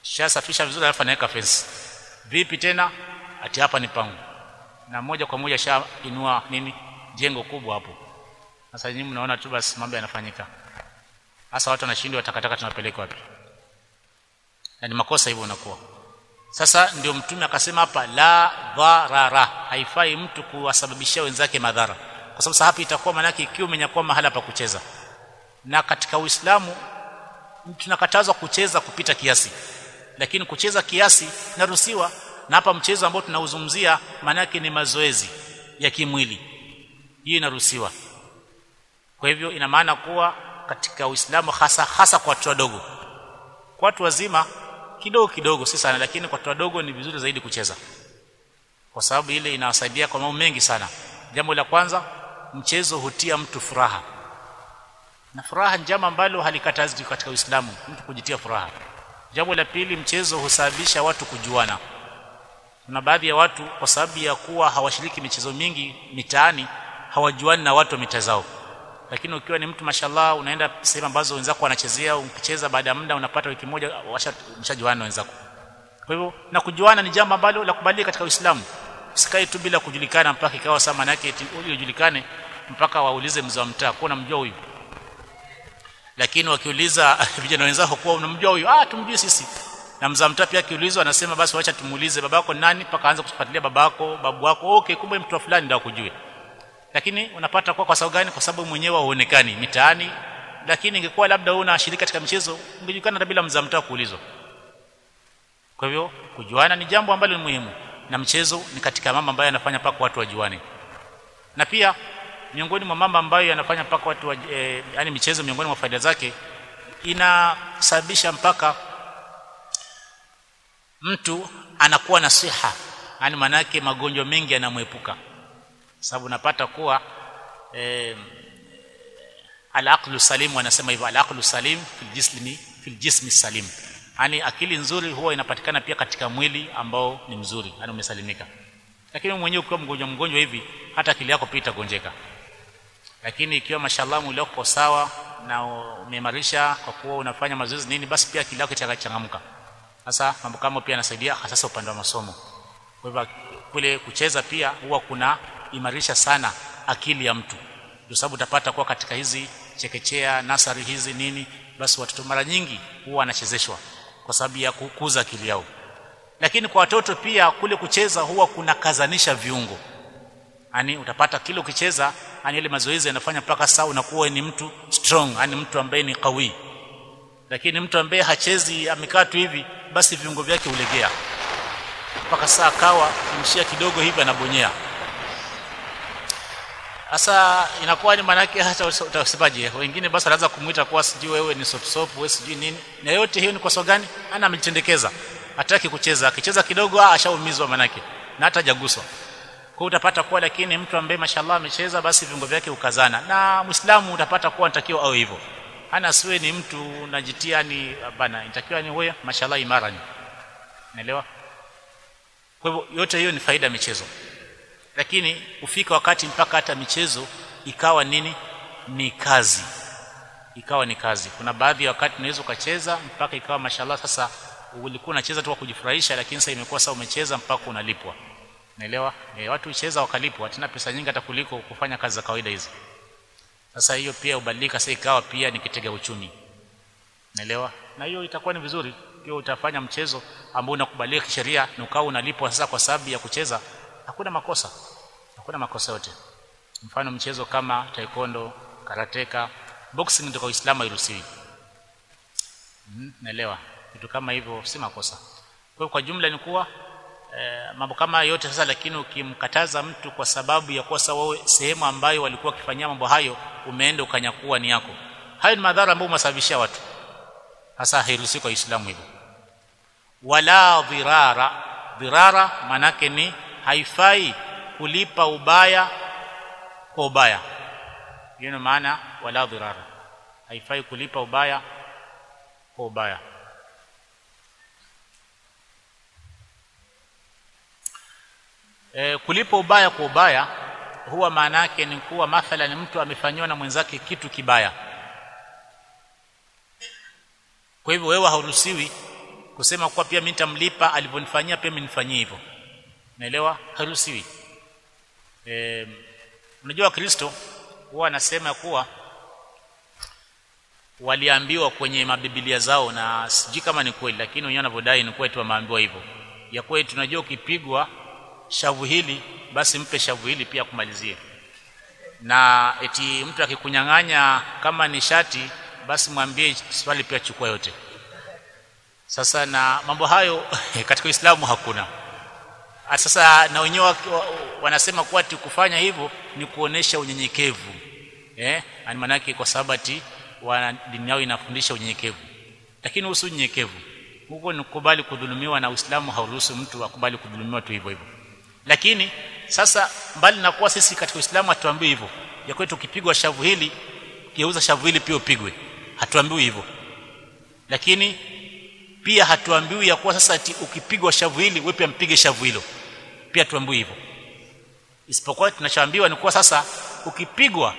Speaker 1: shasafisha vizuri alafu anaweka fence vipi tena ati hapa ni pangu na moja kwa moja shainua nini jengo kubwa hapo sasa nyinyi mnaona tu basi mambo yanafanyika sasa watu wanashindwa takataka tunapeleka wapi na ni makosa hivyo unakuwa sasa ndio mtume akasema hapa la dharara haifai mtu kuwasababishia wenzake madhara kwa sababu hapa itakuwa maana yake ikiwa umenyakua mahala pa kucheza na katika Uislamu tunakatazwa kucheza kupita kiasi lakini kucheza kiasi naruhusiwa na hapa mchezo ambao tunauzungumzia maana yake ni mazoezi ya kimwili hii inaruhusiwa kwa hivyo ina maana kuwa katika Uislamu hasa hasa kwa watu wadogo kwa watu wazima kidogo kidogo si sana lakini kwa watu wadogo ni vizuri zaidi kucheza kwa sababu ile inawasaidia kwa mambo mengi sana jambo la kwanza mchezo hutia mtu furaha na furaha ni jambo ambalo halikatazwi katika Uislamu mtu kujitia furaha jambo la pili mchezo husababisha watu kujuana kuna baadhi ya watu kwa sababu ya kuwa hawashiriki michezo mingi mitaani hawajuani na watu wa mitazao lakini ukiwa ni mtu mashallah unaenda sehemu ambazo wenzako wanachezea ukicheza baada ya muda unapata wiki moja washajuana wenzako kwa hivyo na kujuana ni jambo ambalo la kubalika katika Uislamu usikae tu bila kujulikana mpaka ikawa sama maana yake ujulikane mpaka waulize mzee wa mtaa kwa unamjua huyu lakini wakiuliza vijana wenzao kuwa unamjua huyu ah tumjue sisi na mzee mtaa pia akiulizwa anasema basi wacha tumuulize babako nani mpaka aanze kufuatilia babako babu wako okay kumbe mtu fulani ndio akujue lakini unapata kwa kwa sababu gani kwa sababu mwenyewe huonekani mitaani lakini ingekuwa labda wewe unashiriki katika michezo ungejulikana hata bila mzee mtaa kuulizwa kwa hivyo kujuana ni jambo ambalo ni muhimu na mchezo ni katika mambo ambayo yanafanya paka watu wajuane na pia miongoni mwa mambo ambayo yanafanya paka watu wa, e, yani michezo miongoni mwa faida zake inasababisha mpaka mtu anakuwa na siha yani manake magonjwa mengi yanamwepuka sababu unapata kuwa e, al-aqlu salim wanasema hivyo al-aqlu salim fil jismi fil jismi salim yani akili nzuri huwa inapatikana pia katika mwili ambao ni mzuri yani umesalimika lakini mwenyewe ukiwa mgonjwa mgonjwa hivi hata akili yako pia itagonjeka lakini ikiwa mashallah mwili wako sawa na umeimarisha kwa kuwa unafanya mazoezi nini basi pia akili yako itachangamka sasa mambo kama pia yanasaidia hasa upande wa masomo kwa hivyo kule kucheza pia huwa kuna imarisha sana akili ya mtu ndio sababu utapata kuwa katika hizi chekechea nasari hizi nini basi watoto mara nyingi huwa wanachezeshwa kwa sababu ya kukuza akili yao lakini kwa watoto pia kule kucheza huwa kuna kazanisha viungo yani utapata kile ukicheza yani ile mazoezi yanafanya mpaka saa unakuwa ni mtu strong yani mtu ambaye ni kawi lakini mtu ambaye hachezi amekaa tu hivi basi viungo vyake ulegea mpaka saa kawa kimshia kidogo hivi anabonyea sasa inakuwa ni manake hata utasemaje wengine basi wanaanza kumuita kwa sijui wewe ni sop sop wewe sijui nini na yote hiyo ni kwa sababu gani ana amejitendekeza hataki kucheza akicheza kidogo ah ashaumizwa manake na hata jaguswa kwa utapata kuwa lakini mtu ambaye mashallah amecheza basi viungo vyake ukazana na muislamu utapata kuwa anatakiwa awe hivyo ana siwe ni mtu unajitia ni bana inatakiwa ni wewe mashallah imara ni unaelewa kwa hivyo yote hiyo ni faida ya michezo lakini ufika wakati mpaka hata michezo ikawa nini ni kazi ikawa ni kazi kuna baadhi ya wakati unaweza ukacheza mpaka ikawa mashallah sasa ulikuwa unacheza tu kwa kujifurahisha lakini sasa imekuwa sasa umecheza mpaka unalipwa naelewa e, watu ucheza wakalipwa tena pesa nyingi hata kuliko kufanya kazi za kawaida hizi sasa hiyo pia ubadilika sasa ikawa pia ni kitega uchumi naelewa na hiyo itakuwa ni vizuri pia utafanya mchezo ambao unakubalika kisheria na ukawa unalipwa sasa kwa sababu ya kucheza hakuna makosa hakuna makosa yote mfano mchezo kama taekwondo karateka boxing ndio kwa Uislamu hairuhusiwi mm, naelewa vitu kama hivyo si makosa kwa kwa jumla ni kuwa e, mambo kama yote sasa lakini ukimkataza mtu kwa sababu ya kosa wewe sehemu ambayo walikuwa wakifanyia mambo hayo umeenda ukanyakua ni yako hayo ni madhara ambayo umesababishia watu hasa hairuhusiwi kwa Uislamu hivyo wala dhirara dhirara manake ni haifai kulipa ubaya kwa ubaya hiyo ni maana wala dhirara haifai kulipa ubaya kwa ubaya e, kulipa ubaya kwa ubaya huwa maana yake ni kuwa mathalan mtu amefanywa na mwenzake kitu kibaya kwa hivyo wewe hauruhusiwi kusema kuwa pia mimi nitamlipa alivyonifanyia pia mimi nifanyie hivyo naelewa haruhusiwi eh unajua kristo huwa anasema kuwa waliambiwa kwenye mabibilia zao na sijui kama ni kweli lakini wenyewe wanavyodai ni kweli wameambiwa hivyo ya kweli tunajua ukipigwa shavu hili basi mpe shavu hili pia kumalizie na eti mtu akikunyang'anya kama ni shati basi mwambie swali pia chukua yote sasa na mambo hayo katika Uislamu hakuna sasa na wenyewe wanasema kuwa kufanya hivyo ni kuonesha unyenyekevu eh ani manake kwa sababu ati dini yao inafundisha unyenyekevu lakini usi unyenyekevu huko ni kukubali kudhulumiwa na Uislamu hauruhusu mtu akubali kudhulumiwa tu hivyo hivyo lakini sasa mbali na kuwa sisi katika Uislamu hatuambii hivyo ya kwetu ukipigwa shavu hili geuza shavu hili pia upigwe hatuambiwi hivyo lakini pia hatuambiwi ya kuwa sasa ati ukipigwa shavu hili wewe pia mpige shavu hilo pia tuambiwi hivyo isipokuwa tunachoambiwa ni kuwa sasa ukipigwa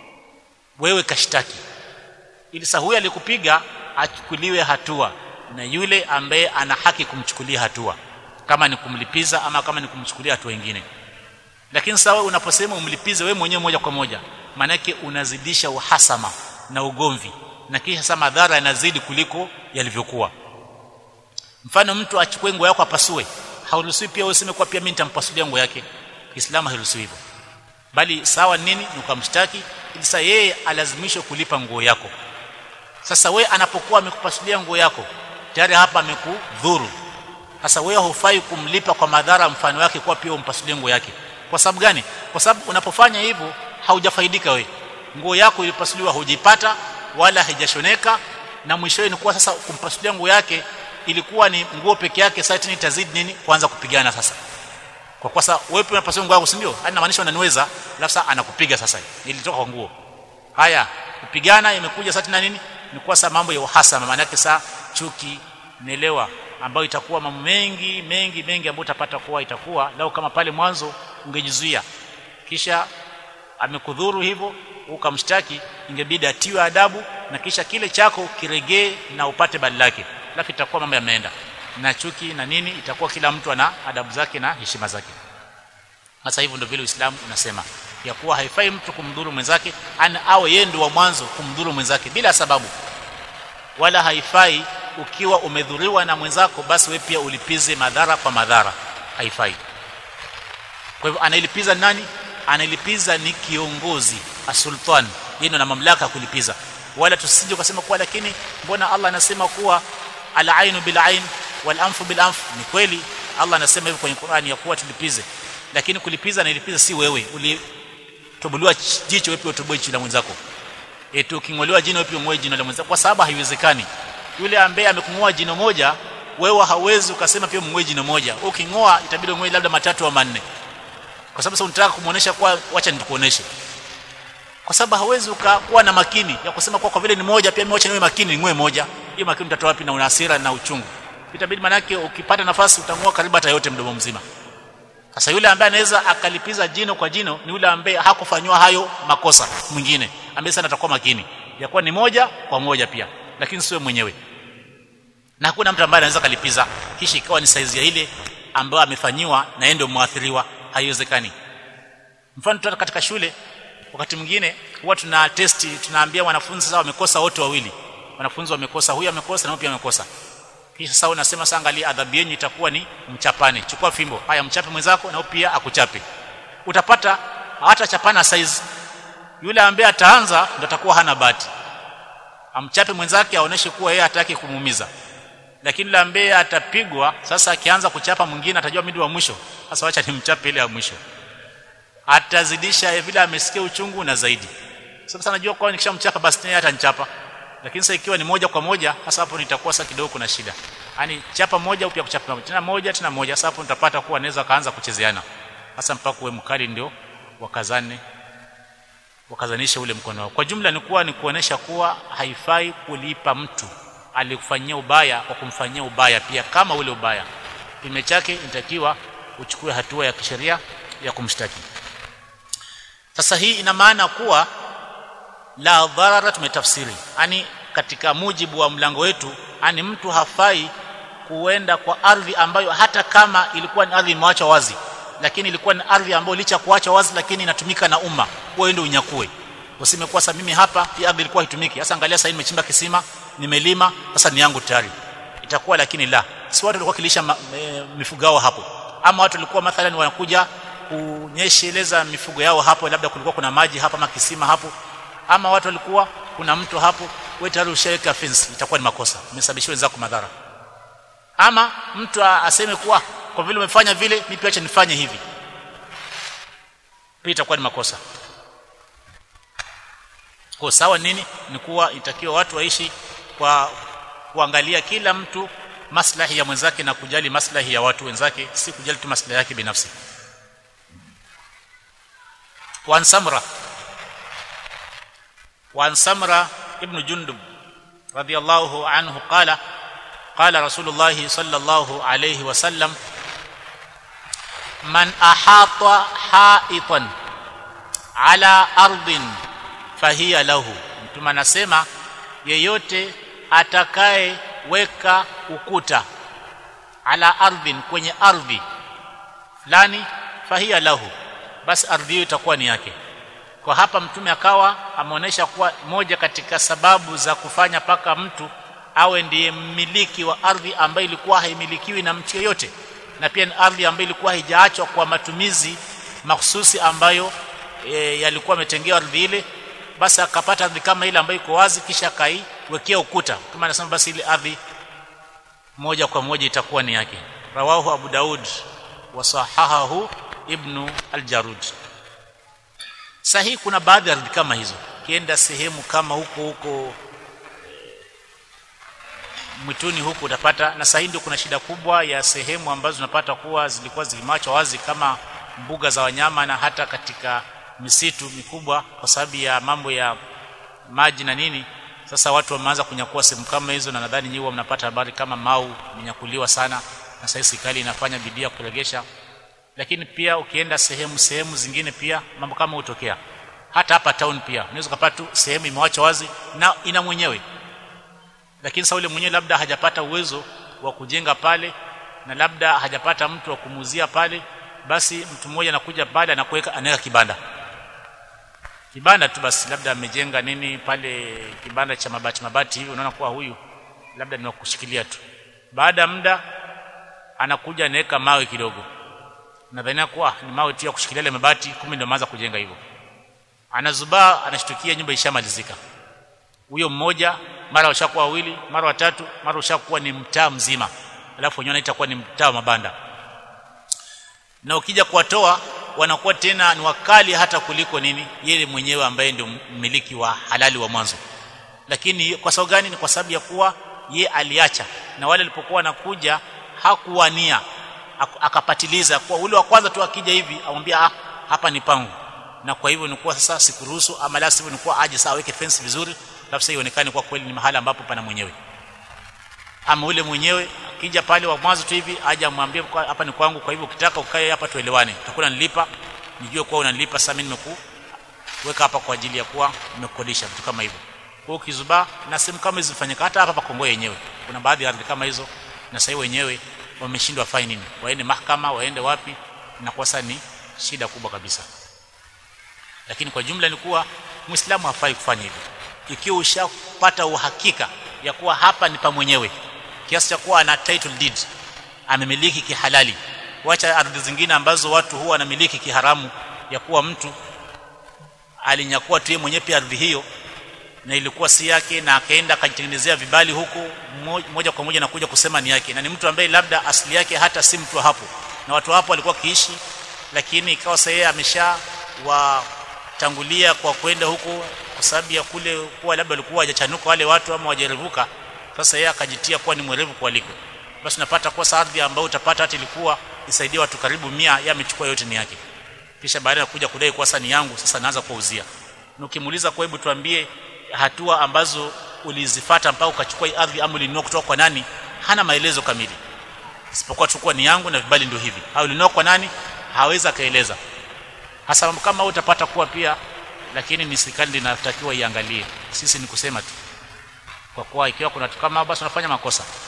Speaker 1: wewe kashtaki ili sasa huyu alikupiga achukuliwe hatua na yule ambaye ana haki kumchukulia hatua kama ni kumlipiza ama kama ni kumchukulia hatua nyingine lakini sawa unaposema umlipize wewe mwenyewe moja kwa moja maanake unazidisha uhasama na ugomvi na kisha sasa madhara yanazidi kuliko yalivyokuwa mfano mtu achukue nguo yako apasue hauruhusiwi pia useme kwa pia mimi nitampasulia nguo yake Kiislamu hairuhusiwi hivyo bali sawa nini ni ukamshtaki ili sasa yeye alazimishwe kulipa nguo yako sasa we anapokuwa amekupasulia nguo yako tayari hapa amekudhuru sasa wewe hufai kumlipa kwa madhara mfano wake kwa pia umpasulie nguo yake kwa sababu gani kwa sababu unapofanya hivyo haujafaidika we nguo yako ilipasuliwa hujipata wala haijashoneka na mwishowe ni kuwa sasa kumpasulia nguo yake ilikuwa ni nguo peke yake sasa tena itazidi nini kuanza kupigana sasa kwa kwa sasa wewe pia unapasua nguo yako si ndio hadi inamaanisha unaniweza alafu sasa anakupiga sasa ilitoka kwa nguo haya kupigana imekuja sasa tena nini ni kwa sasa mambo ya uhasama maana yake sasa chuki nielewa ambayo itakuwa mambo mengi mengi mengi ambayo utapata kuwa itakuwa lao kama pale mwanzo ungejizuia kisha amekudhuru hivyo ukamshtaki ingebidi atiwe adabu na kisha kile chako kiregee na upate bali lake lakini itakuwa mambo yameenda na chuki na nini itakuwa kila mtu ana adabu zake na heshima zake sasa hivyo ndio vile Uislamu unasema ya kuwa haifai mtu kumdhuru mwenzake ana awe yeye ndio wa mwanzo kumdhuru mwenzake bila sababu wala haifai ukiwa umedhuriwa na mwenzako basi wewe pia ulipize madhara kwa madhara haifai kwa hivyo anailipiza nani anailipiza ni kiongozi asultan yeye na mamlaka ya kulipiza wala tusije kusema kuwa lakini mbona Allah anasema kuwa al-ainu bil-ain wal-anfu bil-anf ni kweli Allah anasema hivyo kwenye Qur'ani ya kuwa tulipize lakini kulipiza na ilipiza si wewe ulitobolewa jicho wewe utoboe jicho la mwenzako eti uking'olewa jino wewe ung'oe jino la mwenzako kwa sababu haiwezekani yule ambaye amekung'oa jino moja wewe hauwezi ukasema pia mng'oe jino moja uking'oa itabidi ung'oe labda matatu au manne kwa sababu sasa unataka kumuonesha kwa wacha nikuoneshe kwa sababu hawezi ukakuwa na makini ya kusema kwa kwa vile ni moja pia mimi niwe makini ng'oe moja hiyo makini utatoa wapi na una hasira na uchungu itabidi manake ukipata nafasi utang'oa karibu hata yote mdomo mzima sasa yule ambaye anaweza akalipiza jino kwa jino ni yule ambaye hakufanywa hayo makosa mwingine ambaye sana atakuwa makini ya kuwa ni moja kwa moja pia lakini sio mwenyewe na hakuna mtu ambaye anaweza kalipiza kisha ikawa ni saizi ya ile ambayo amefanyiwa na yeye ndio muathiriwa haiwezekani mfano tu katika shule wakati mwingine huwa tuna testi tunaambia wanafunzi sasa wamekosa wote wawili wanafunzi wamekosa huyu amekosa na huyu pia amekosa kisha sasa unasema sasa angalia adhabu yenu itakuwa ni mchapane chukua fimbo haya mchape mwenzako na pia akuchape utapata hata chapana size yule ambaye ataanza ndo atakuwa hana bahati amchape mwenzake aoneshe kuwa yeye hataki kumuumiza lakini yule ambaye atapigwa sasa akianza kuchapa mwingine atajua mimi wa mwisho sasa wacha nimchape ile ya mwisho atazidisha vile amesikia uchungu na zaidi sasa najua kwa nikishamchapa basi yeye atanichapa lakini sasa ikiwa ni moja kwa moja sasa hapo nitakuwa sasa kidogo kuna shida yani chapa moja upya kuchapa moja tena moja tena moja sasa hapo nitapata kuwa anaweza kaanza kuchezeana sasa mpaka uwe mkali ndio wakazane wakazanisha ule mkono wao kwa jumla ni kuwa ni kuonesha kuwa haifai kulipa mtu alikufanyia ubaya kwa kumfanyia ubaya pia kama ule ubaya kime chake inatakiwa uchukue hatua ya kisheria ya kumshtaki sasa hii ina maana kuwa la dharara tumetafsiri yani katika mujibu wa mlango wetu ani mtu hafai kuenda kwa ardhi ambayo hata kama ilikuwa ni ardhi imeachwa wazi lakini ilikuwa ni ardhi ambayo licha kuachwa wazi lakini inatumika na umma wewe ndio unyakue useme kwa sasa mimi hapa hii ardhi ilikuwa haitumiki sasa angalia sasa nimechimba kisima nimelima sasa ni yangu tayari itakuwa lakini la si watu walikuwa kilisha e, mifugo yao hapo ama watu walikuwa mathalan wanakuja kunyesheleza mifugo yao hapo labda kulikuwa kuna maji hapa ama kisima hapo ama watu walikuwa kuna mto hapo wewe tayari ushaweka fence itakuwa ni makosa umesababishia wenzako madhara ama mtu aseme kuwa kwa vile umefanya vile mimi pia acha nifanye hivi pia itakuwa ni makosa kwa sawa nini ni kuwa itakiwa watu waishi kwa kuangalia kila mtu maslahi ya mwenzake na kujali maslahi ya watu wenzake si kujali tu maslahi yake binafsi وعن سمرة وعن سمرة ابن جندب رضي الله عنه قال قال رسول الله صلى الله عليه وسلم من أحاط حائطا على أرض فهي له mtume anasema yeyote atakayeweka ukuta ala ardhin kwenye ardhi fulani fahia lahu basi ardhi hiyo itakuwa ni yake kwa hapa mtume akawa ameonyesha kuwa moja katika sababu za kufanya paka mtu awe ndiye mmiliki wa ardhi ambayo ilikuwa haimilikiwi na mtu yeyote na pia ni ardhi ambayo ilikuwa haijaachwa kwa matumizi mahsusi ambayo e, yalikuwa yametengewa ardhi ile basi akapata ardhi kama ile ambayo iko wazi kisha akaiwekea ukuta kama anasema basi ile ardhi moja kwa moja itakuwa ni yake rawahu abu daud wa sahahahu ibnu al-jarud sahihi kuna baadhi ya ardhi kama hizo kienda sehemu kama huko huko mwituni huku utapata na sahihi ndio kuna shida kubwa ya sehemu ambazo unapata kuwa zilikuwa zimachwa wazi kama mbuga za wanyama na hata katika misitu mikubwa kwa sababu ya mambo ya maji na nini sasa watu wameanza kunyakua sehemu kama hizo na nadhani nyinyi mnapata habari kama mau imenyakuliwa sana na sasa serikali inafanya bidii ya kuregesha lakini pia ukienda sehemu sehemu zingine pia mambo kama hutokea hata hapa town pia unaweza kupata tu sehemu imewachwa wazi na ina mwenyewe lakini sasa yule mwenyewe labda hajapata uwezo wa kujenga pale na labda hajapata mtu wa kumuzia pale basi mtu mmoja anakuja pale anakuweka anaweka kibanda kibanda tu basi labda amejenga nini pale kibanda cha mabati mabati hivi unaona kuwa huyu labda ni kushikilia tu baada ya muda anakuja anaweka mawe kidogo nadhania kuwa ni mawe tu ya kushikilia ile mabati kumbe ndio maanza kujenga hivyo anazubaa anashtukia nyumba ishamalizika huyo mmoja mara washakuwa wawili mara watatu mara ushakuwa ni mtaa mzima alafu wenyewe itakuwa ni mtaa wa mabanda na ukija kuwatoa wanakuwa tena ni wakali hata kuliko nini yeye mwenyewe ambaye ndio mmiliki wa halali wa mwanzo lakini kwa sababu gani ni kwa sababu ya kuwa ye aliacha na wale walipokuwa wanakuja hakuwania akapatiliza kwa ule wa kwanza tu akija hivi amwambia ah, hapa ni pangu na kwa hivyo nikuwa sasa sikuruhusu ama la sivyo nikuwa aje sawa weke fence vizuri alafu sasa ionekane kwa kweli ni mahali ambapo pana mwenyewe ama ule mwenyewe akija pale wa mwanzo tu hivi aje amwambie hapa ni kwangu kwa hivyo ukitaka ukae hapa tuelewane utakuwa nilipa nijue kuwa unanilipa sasa mimi nimekuweka hapa kwa ajili ya kuwa nimekodisha vitu kama hivyo kwa ukizubaa na sehemu kama hizo zifanyika hata hapa Kongo yenyewe kuna baadhi ya ardhi kama hizo na sasa wenyewe wameshindwa fai nini waende mahakama waende wapi na kwa sasa ni shida kubwa kabisa lakini kwa jumla ni kuwa muislamu hafai kufanya hivyo ikiwa ushapata uhakika ya kuwa hapa ni pa mwenyewe kiasi cha kuwa ana title deed amemiliki kihalali wacha ardhi zingine ambazo watu huwa wanamiliki kiharamu ya kuwa mtu alinyakua tu yeye mwenyewe pia ardhi hiyo na ilikuwa si yake na akaenda akajitengenezea vibali huku moja kwa moja na kuja kusema ni yake na ni mtu ambaye labda asili yake hata si mtu hapo na watu hapo walikuwa kiishi lakini ikawa sasa yeye amesha watangulia kwa kwenda huko kwa sababu ya kule kuwa labda walikuwa hajachanuka wale watu ama wajerevuka sasa yeye akajitia kuwa ni mwerevu kuliko basi unapata kwa ardhi ambayo utapata hata ilikuwa isaidie watu karibu mia yeye amechukua yote ni yake kisha baada ya kuja kudai kwa sasa ni yangu sasa naanza kuuzia na ukimuuliza kwa hebu tuambie hatua ambazo ulizifata mpaka ukachukua ardhi ama ulinunua kutoka kwa nani hana maelezo kamili isipokuwa chukua ni yangu na vibali ndio hivi au ulinunua kwa nani hawezi akaeleza hasa mambo kama utapata kuwa pia lakini ni serikali inatakiwa iangalie sisi ni kusema tu kwa kuwa ikiwa kuna watu kama basi unafanya makosa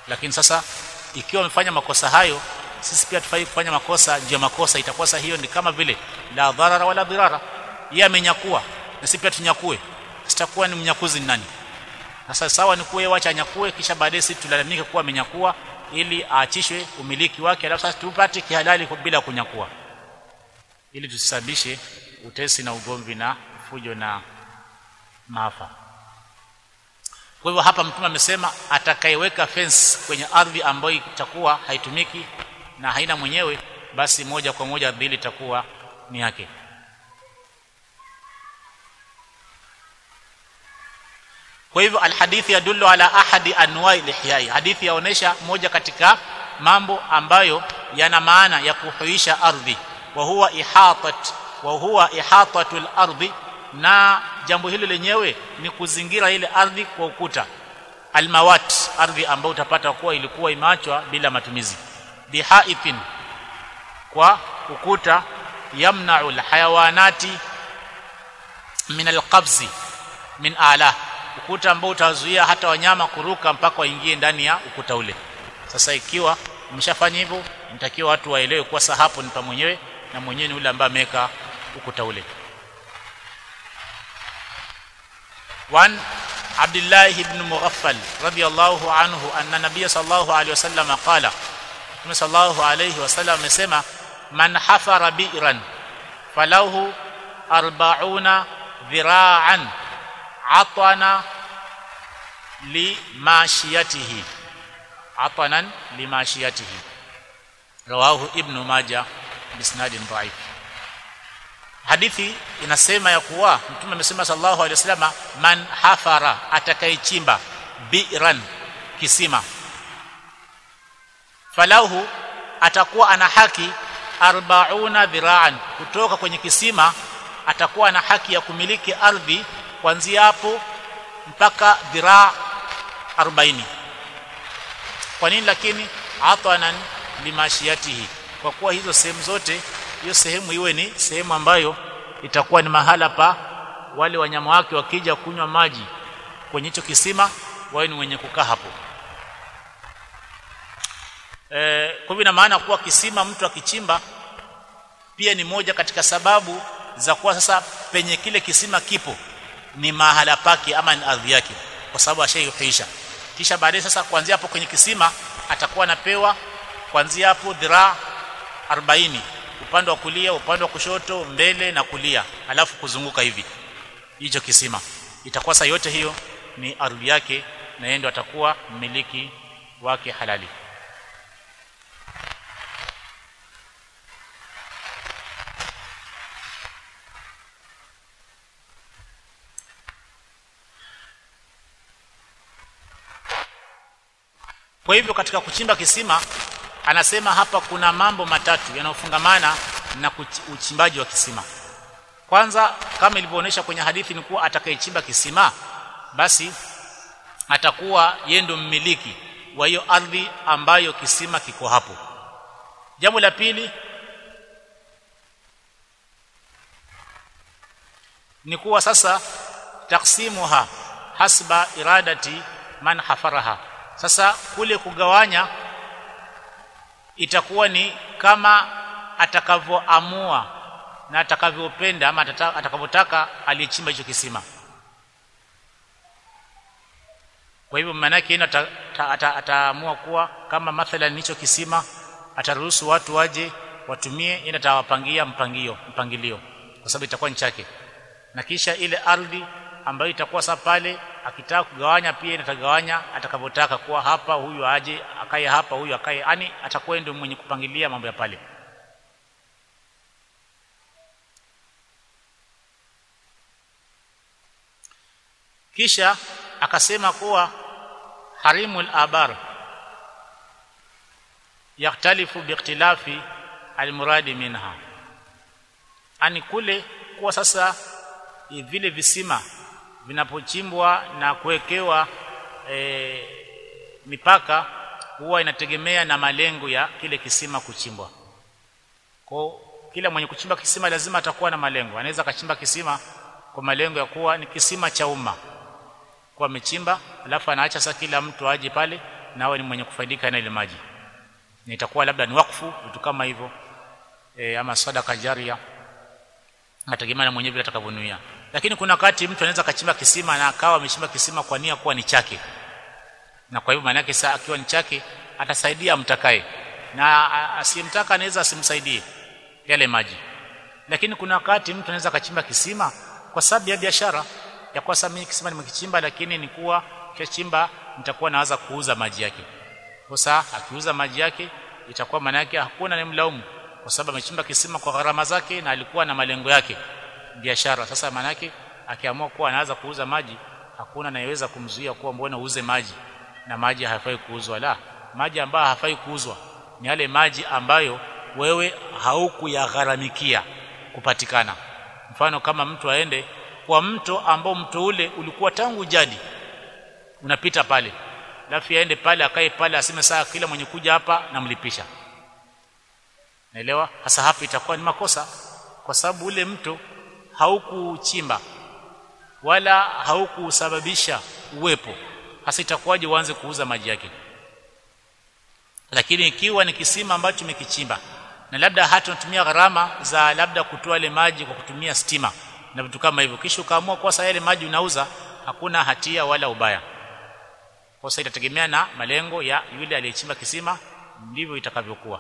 Speaker 1: lakini sasa ikiwa wamefanya makosa hayo sisi pia tufai kufanya makosa ndio makosa itakuwa sasa hiyo ni kama vile la dharara wala dhirara yeye amenyakua na sisi pia tunyakue sitakuwa ni mnyakuzi ni nani sasa sawa ni kuwe wacha anyakue kisha baadaye sisi tulalamike kuwa amenyakua ili aachishwe umiliki wake alafu sasa tupate kihalali bila kunyakua ili tusababishe utesi na ugomvi na fujo na maafa kwa hivyo hapa mtume amesema atakayeweka fence kwenye ardhi ambayo itakuwa haitumiki na haina mwenyewe basi moja kwa moja ardhi ile itakuwa ni yake kwa hivyo alhadithi yadullu ala ahadi anwai lihyai hadithi yaonesha moja katika mambo ambayo yana maana ya kuhuisha ardhi wa huwa ihatat wa huwa ihatatul ardhi na jambo hilo lenyewe ni kuzingira ile ardhi kwa ukuta almawat ardhi ambayo utapata kuwa ilikuwa imeachwa bila matumizi bihaithin kwa ukuta yamna'u alhayawanati min alqabzi min ala ukuta ambao utazuia hata wanyama kuruka mpaka waingie ndani ya ukuta ule sasa ikiwa mshafanya hivyo mtakiwa watu waelewe kuwa sasa hapo ni pa mwenyewe na mwenyewe ni ule ambaye ameweka ukuta ule وعن عبد الله بن مغفل رضي الله عنه أن النبي صلى الله عليه وسلم قال صلى الله عليه وسلم amesema man hafara bi'ran falahu 40 dhira'an atana limashiyatihi atanan limashiyatihi rawahu ibn majah bisnadin dhaif hadithi inasema ya kuwa mtume amesema sallallahu alaihi wasallam man hafara atakayechimba bi'ran kisima falahu atakuwa ana haki 40 dhiraan kutoka kwenye kisima atakuwa na haki ya kumiliki ardhi kuanzia hapo mpaka dhiraa 40 kwa nini lakini atanan limashiyatihi kwa kuwa hizo sehemu zote hiyo sehemu iwe ni sehemu ambayo itakuwa ni mahala pa wale wanyama wake wakija kunywa maji kwenye hicho kisima wawe ni wenye kukaa hapo e, kwa hivyo ina maana kuwa kisima mtu akichimba pia ni moja katika sababu za kuwa sasa penye kile kisima kipo ni mahala pake ama ni ardhi yake kwa sababu ashaihuisha kisha baadaye sasa kuanzia hapo kwenye kisima atakuwa anapewa kuanzia hapo dhiraa 40 upande wa kulia upande wa kushoto mbele na kulia alafu kuzunguka hivi hicho kisima itakuwa saa yote hiyo ni ardhi yake na yeye ndo atakuwa mmiliki wake halali kwa hivyo katika kuchimba kisima anasema hapa kuna mambo matatu yanayofungamana na uchimbaji wa kisima kwanza kama ilivyoonyesha kwenye hadithi ni kuwa atakayechimba kisima basi atakuwa yeye ndo mmiliki wa hiyo ardhi ambayo kisima kiko hapo jambo la pili ni kuwa sasa taksimuha hasba iradati man hafaraha sasa kule kugawanya itakuwa ni kama atakavyoamua na atakavyopenda ama atakavyotaka aliyechimba hicho kisima kwa hivyo maana yake ata, ata, ataamua kuwa kama mathalan hicho kisima ataruhusu watu waje watumie ina atawapangia mpangio mpangilio kwa sababu itakuwa ni chake na kisha ile ardhi ambayo itakuwa sasa pale akitaka kugawanya pia inatagawanya atakavyotaka kuwa hapa huyu aje akae hapa huyu akae yani atakuwa ndio mwenye kupangilia mambo ya pale kisha akasema kuwa harimul abar yaktalifu biikhtilafi almuradi minha ani kule kuwa sasa vile visima vinapochimbwa na kuwekewa e, mipaka huwa inategemea na malengo ya kile kisima kuchimbwa kwa kila mwenye kuchimba kisima lazima atakuwa na malengo anaweza akachimba kisima kwa malengo ya kuwa ni kisima cha umma kwa amechimba alafu anaacha sasa kila mtu aje pale nawe ni mwenye kufaidika na ile maji na itakuwa labda ni wakfu vitu kama hivyo e, ama sadaka jaria nategemea na mwenyewe vile atakavyonuia lakini kuna wakati mtu anaweza kachimba kisima na akawa amechimba kisima kwa nia kuwa ni chake na kwa hivyo maana yake saa akiwa ni chake atasaidia amtakaye na asiyemtaka anaweza asimsaidie yale maji lakini kuna wakati mtu anaweza kachimba kisima kwa sababu ya biashara ya kwa sababu mimi kisima nimekichimba lakini ni kuwa kichimba nitakuwa naanza kuuza maji yake sasa akiuza maji yake itakuwa maana yake hakuna nimlaumu kwa sababu amechimba kisima kwa gharama zake na alikuwa na malengo yake biashara sasa maana yake akiamua kuwa anaanza kuuza maji hakuna anayeweza kumzuia kuwa mbona uuze maji na maji hayafai kuuzwa la maji ambayo hafai kuuzwa ni yale maji ambayo wewe haukuyagharamikia kupatikana mfano kama mtu aende kwa mto ambao mto ule ulikuwa tangu jadi unapita pale alafu aende pale akae pale aseme saa kila mwenye kuja hapa namlipisha naelewa hasa hapa itakuwa ni makosa kwa sababu ule mto haukuchimba wala haukusababisha uwepo hasa itakuwaje uanze kuuza maji yake lakini ikiwa ni kisima ambacho umekichimba na labda hata unatumia gharama za labda kutoa ile maji kwa kutumia stima na vitu kama hivyo kisha ukaamua kwa sasa yale maji unauza hakuna hatia wala ubaya kwa sasa itategemea na malengo ya yule aliyechimba kisima ndivyo itakavyokuwa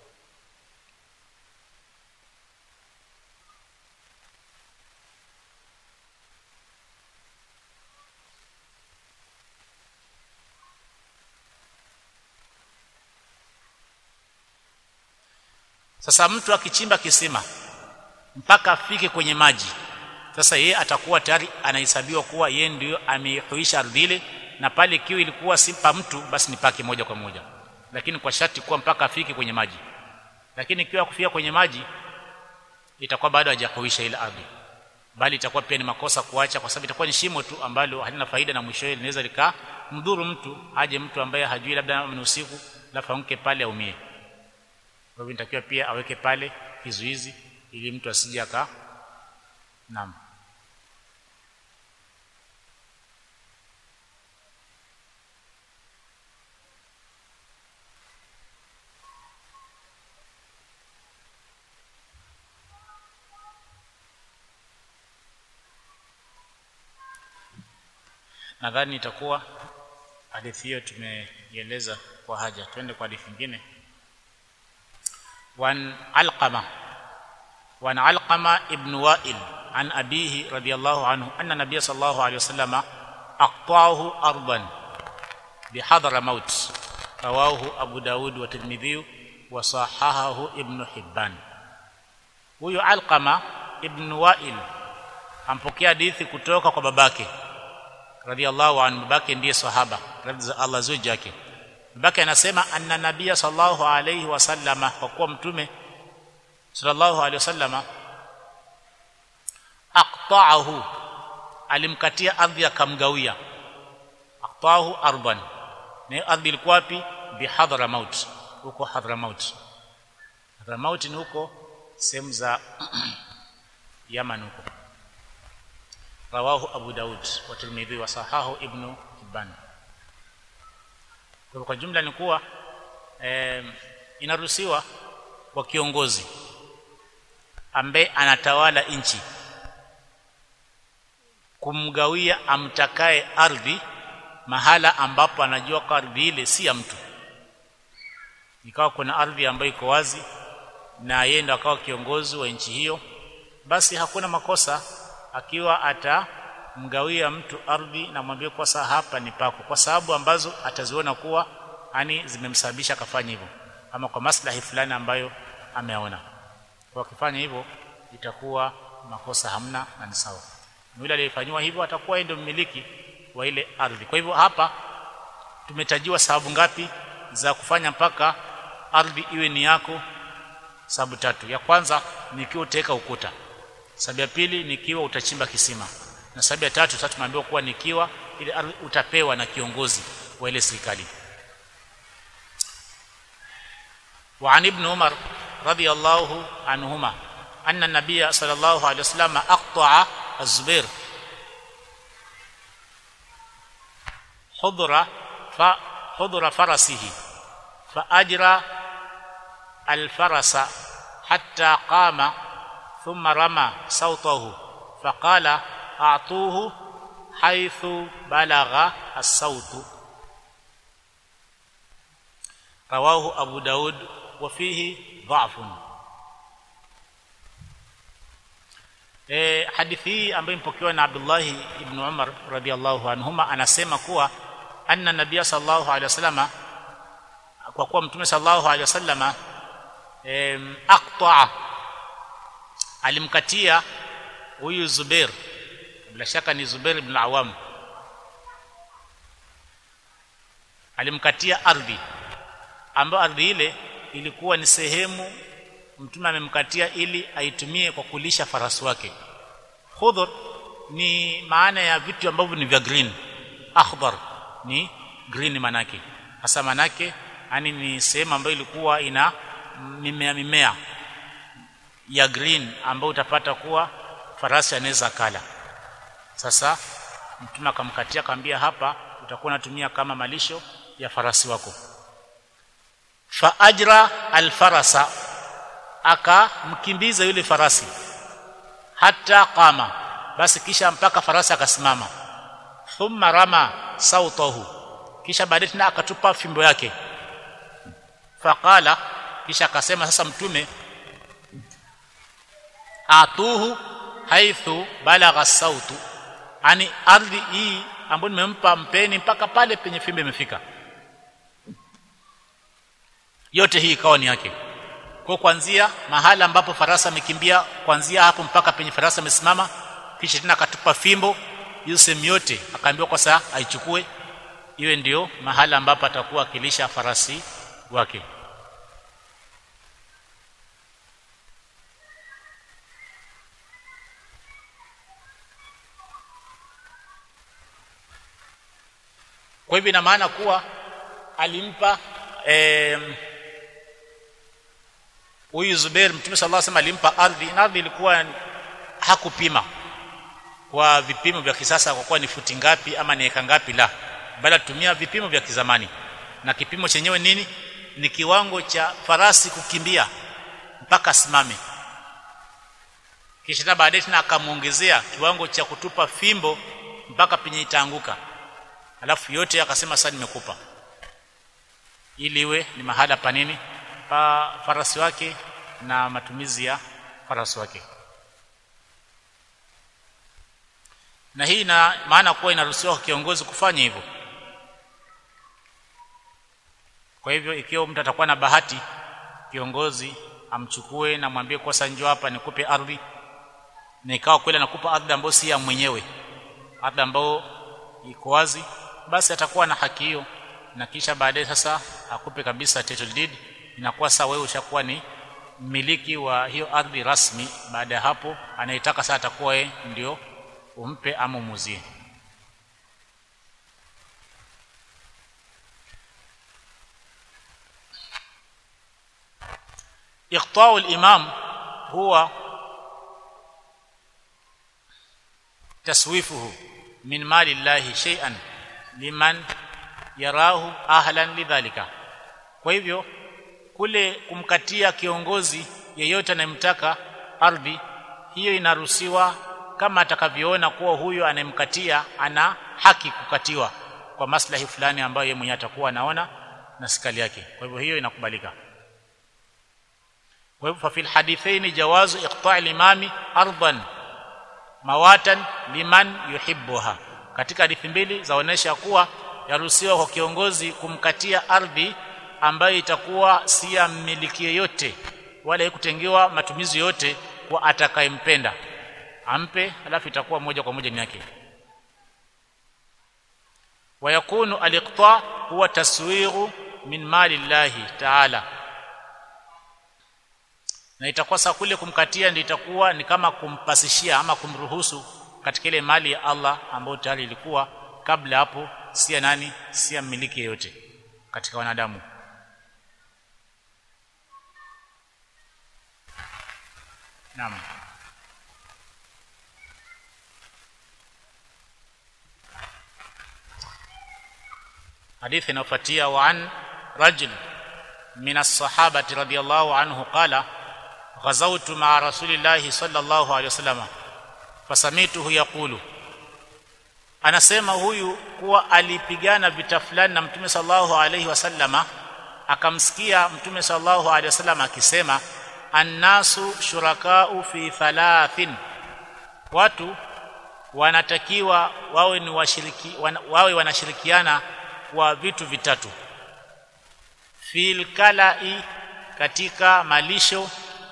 Speaker 1: Sasa mtu akichimba kisima mpaka afike kwenye maji, sasa yeye atakuwa tayari anahesabiwa kuwa yeye ndio amehuisha ardhi ile, na pale ikiwa ilikuwa si pa mtu, basi ni pake moja kwa moja, lakini kwa sharti kuwa mpaka afike kwenye maji. Lakini ikiwa kufika kwenye maji, itakuwa bado hajahuisha ile ardhi, bali itakuwa pia ni makosa kuacha, kwa sababu itakuwa ni shimo tu ambalo halina faida, na mwishowe linaweza likamdhuru mtu, aje mtu ambaye hajui, labda ni usiku, alafu amke pale aumie. Kwa hivyo inatakiwa pia aweke pale kizuizi ili mtu asije aka naam nadhani itakuwa hadithi hiyo tumeieleza kwa haja twende kwa hadithi nyingine وعن علقمة وعن علقمة ابن وائل عن أبيه رضي الله عنه أن النبي صلى الله عليه وسلم أقطعه أرضا بحضر موت رواه أبو داود والترمذي وصححه ابن حبان huyu alqama ibn wail ampokea hadithi kutoka kwa babake radhiallahu anhu babake ndiye sahaba radhi za allah zuji yake babake anasema anna nabia sallallahu alayhi wasallama kwa kuwa mtume sallallahu alayhi wasallama aqta'ahu alimkatia ardhi akamgawia aqta'ahu arban na ardhi ilikuwa wapi bihadramaut huko hadramaut hadramaut ni huko sehemu za Yaman huko rawahu Abu Daud wa Tirmidhi wa sahahu Ibn Hibban kwa kwa jumla ni kuwa eh, inaruhusiwa kwa kiongozi ambaye anatawala nchi kumgawia amtakaye ardhi mahala ambapo anajua kwa ardhi ile si ya mtu ikawa kuna ardhi ambayo iko wazi na yeye ndo akawa kiongozi wa nchi hiyo basi hakuna makosa akiwa atamgawia mtu ardhi na mwambie kwa saa hapa ni pako kwa sababu ambazo ataziona kuwa ani zimemsababisha akafanya hivyo ama kwa maslahi fulani ambayo ameona kwa kufanya hivyo itakuwa makosa hamna na ni sawa yule aliyefanywa hivyo atakuwa ndio mmiliki wa ile ardhi kwa hivyo hapa tumetajiwa sababu ngapi za kufanya mpaka ardhi iwe ni yako sababu tatu ya kwanza ni ikiwa utaweka ukuta sababu ya pili ni ikiwa utachimba kisima na sababu ya tatu sasa tumeambiwa kuwa nikiwa ile ardhi utapewa na kiongozi wa ile serikali وعن ابن عمر رضي الله عنهما أن النبي صلى الله عليه وسلم أقطع الزبير حضرة hudhura farasihi fa ajra alfarasa hatta qama thumma rama sautahu faqala a'tuhu haythu balagha as-sautu rawahu abu daud wa fihi dha'fun e, hadithi hii ambayo imepokewa na Abdullah ibn Umar radhiallahu anhuma anasema kuwa anna nabiyya sallallahu alaihi wasallama kwa kuwa mtume sallallahu alaihi wasallama em, aqta'a alimkatia huyu Zubair bila shaka ni Zubair ibn Awam alimkatia ardhi ambayo ardhi ile ilikuwa ni sehemu mtume amemkatia ili aitumie kwa kulisha farasi wake khudhur ni maana ya vitu ambavyo ni vya green akhdar ni green manake hasa manake yani ni sehemu ambayo ilikuwa ina mimea mimea ya green ambayo utapata kuwa farasi anaweza kala sasa mtume akamkatia akamwambia hapa utakuwa unatumia kama malisho ya farasi wako fa ajra alfarasa akamkimbiza yule farasi hata qama basi kisha mpaka farasi akasimama thumma rama sautahu kisha baadaye tena akatupa fimbo yake faqala kisha akasema sasa mtume atuhu haithu balagha sautu ani ardhi hii ambayo nimempa mpeni mpaka pale penye fimbo imefika yote hii ikawa ni yake kwa kuanzia mahala ambapo farasa amekimbia kuanzia hapo mpaka penye farasa amesimama kisha tena akatupa fimbo hiyo sehemu yote akaambiwa kwa saa aichukue iwe ndio mahala ambapo atakuwa akilisha farasi wake kwa hivyo ina maana kuwa alimpa eh, huyu Zubair Mtume sallallahu alaihi wasallam alimpa ardhi na ardhi ilikuwa hakupima kwa vipimo vya kisasa kwa kuwa ni futi ngapi ama ni eka ngapi la bali tumia vipimo vya kizamani na kipimo chenyewe nini ni kiwango cha farasi kukimbia mpaka simame kisha baadaye tena akamuongezea kiwango cha kutupa fimbo mpaka penye itaanguka alafu yote akasema sasa nimekupa ili iwe ni mahala pa nini pa farasi wake na matumizi ya farasi wake na hii ina maana kuwa inaruhusiwa kwa kiongozi kufanya hivyo kwa hivyo ikiwa mtu atakuwa na bahati kiongozi amchukue na mwambie kosa njoo hapa nikupe ardhi na ikawa kweli anakupa ardhi ambayo si ya mwenyewe ardhi ambayo iko wazi basi atakuwa na haki hiyo na kisha baadaye sasa akupe kabisa title deed inakuwa sasa wewe ushakuwa ni mmiliki wa hiyo ardhi rasmi baada ya hapo anayetaka sasa atakuwa yeye ndio umpe ama umuzie iqta'u al-imam huwa taswifuhu min mali llahi shay'an liman yarahu ahlan lidhalika kwa hivyo kule kumkatia kiongozi yeyote anayemtaka ardhi hiyo inaruhusiwa kama atakavyoona kuwa huyo anayemkatia ana haki kukatiwa kwa maslahi fulani ambayo yeye mwenyewe atakuwa anaona na sikali yake kwa hivyo hiyo inakubalika kwa hivyo fil hadithaini jawazu iqta'i limami ardan mawatan liman yuhibbuha katika hadithi mbili zaonesha kuwa yaruhusiwa kwa kiongozi kumkatia ardhi ambayo itakuwa si ya mmiliki yeyote wala kutengewa matumizi yote kwa atakayempenda ampe alafu itakuwa moja kwa moja ni yake wayakunu aliqta huwa taswiru min mali llahi ta'ala na itakuwa saa kule kumkatia ndio itakuwa ni kama kumpasishia ama kumruhusu katika ile mali ya Allah ambayo tayari ilikuwa kabla hapo si ya nani si ya mmiliki yeyote katika wanadamu Naam hadithi inayofuatia wa an rajul min as-sahabati radiyallahu anhu qala ghazawtu ma'a rasulillahi sallallahu alayhi wasallam fasamituhu yaqulu anasema huyu kuwa alipigana vita fulani na mtume sallallahu alayhi wasallama akamsikia mtume sallallahu alayhi wasallam akisema annasu shurakau fi thalathin watu wanatakiwa wawe ni washiriki wana, wawe wanashirikiana kwa vitu vitatu fil kalai katika malisho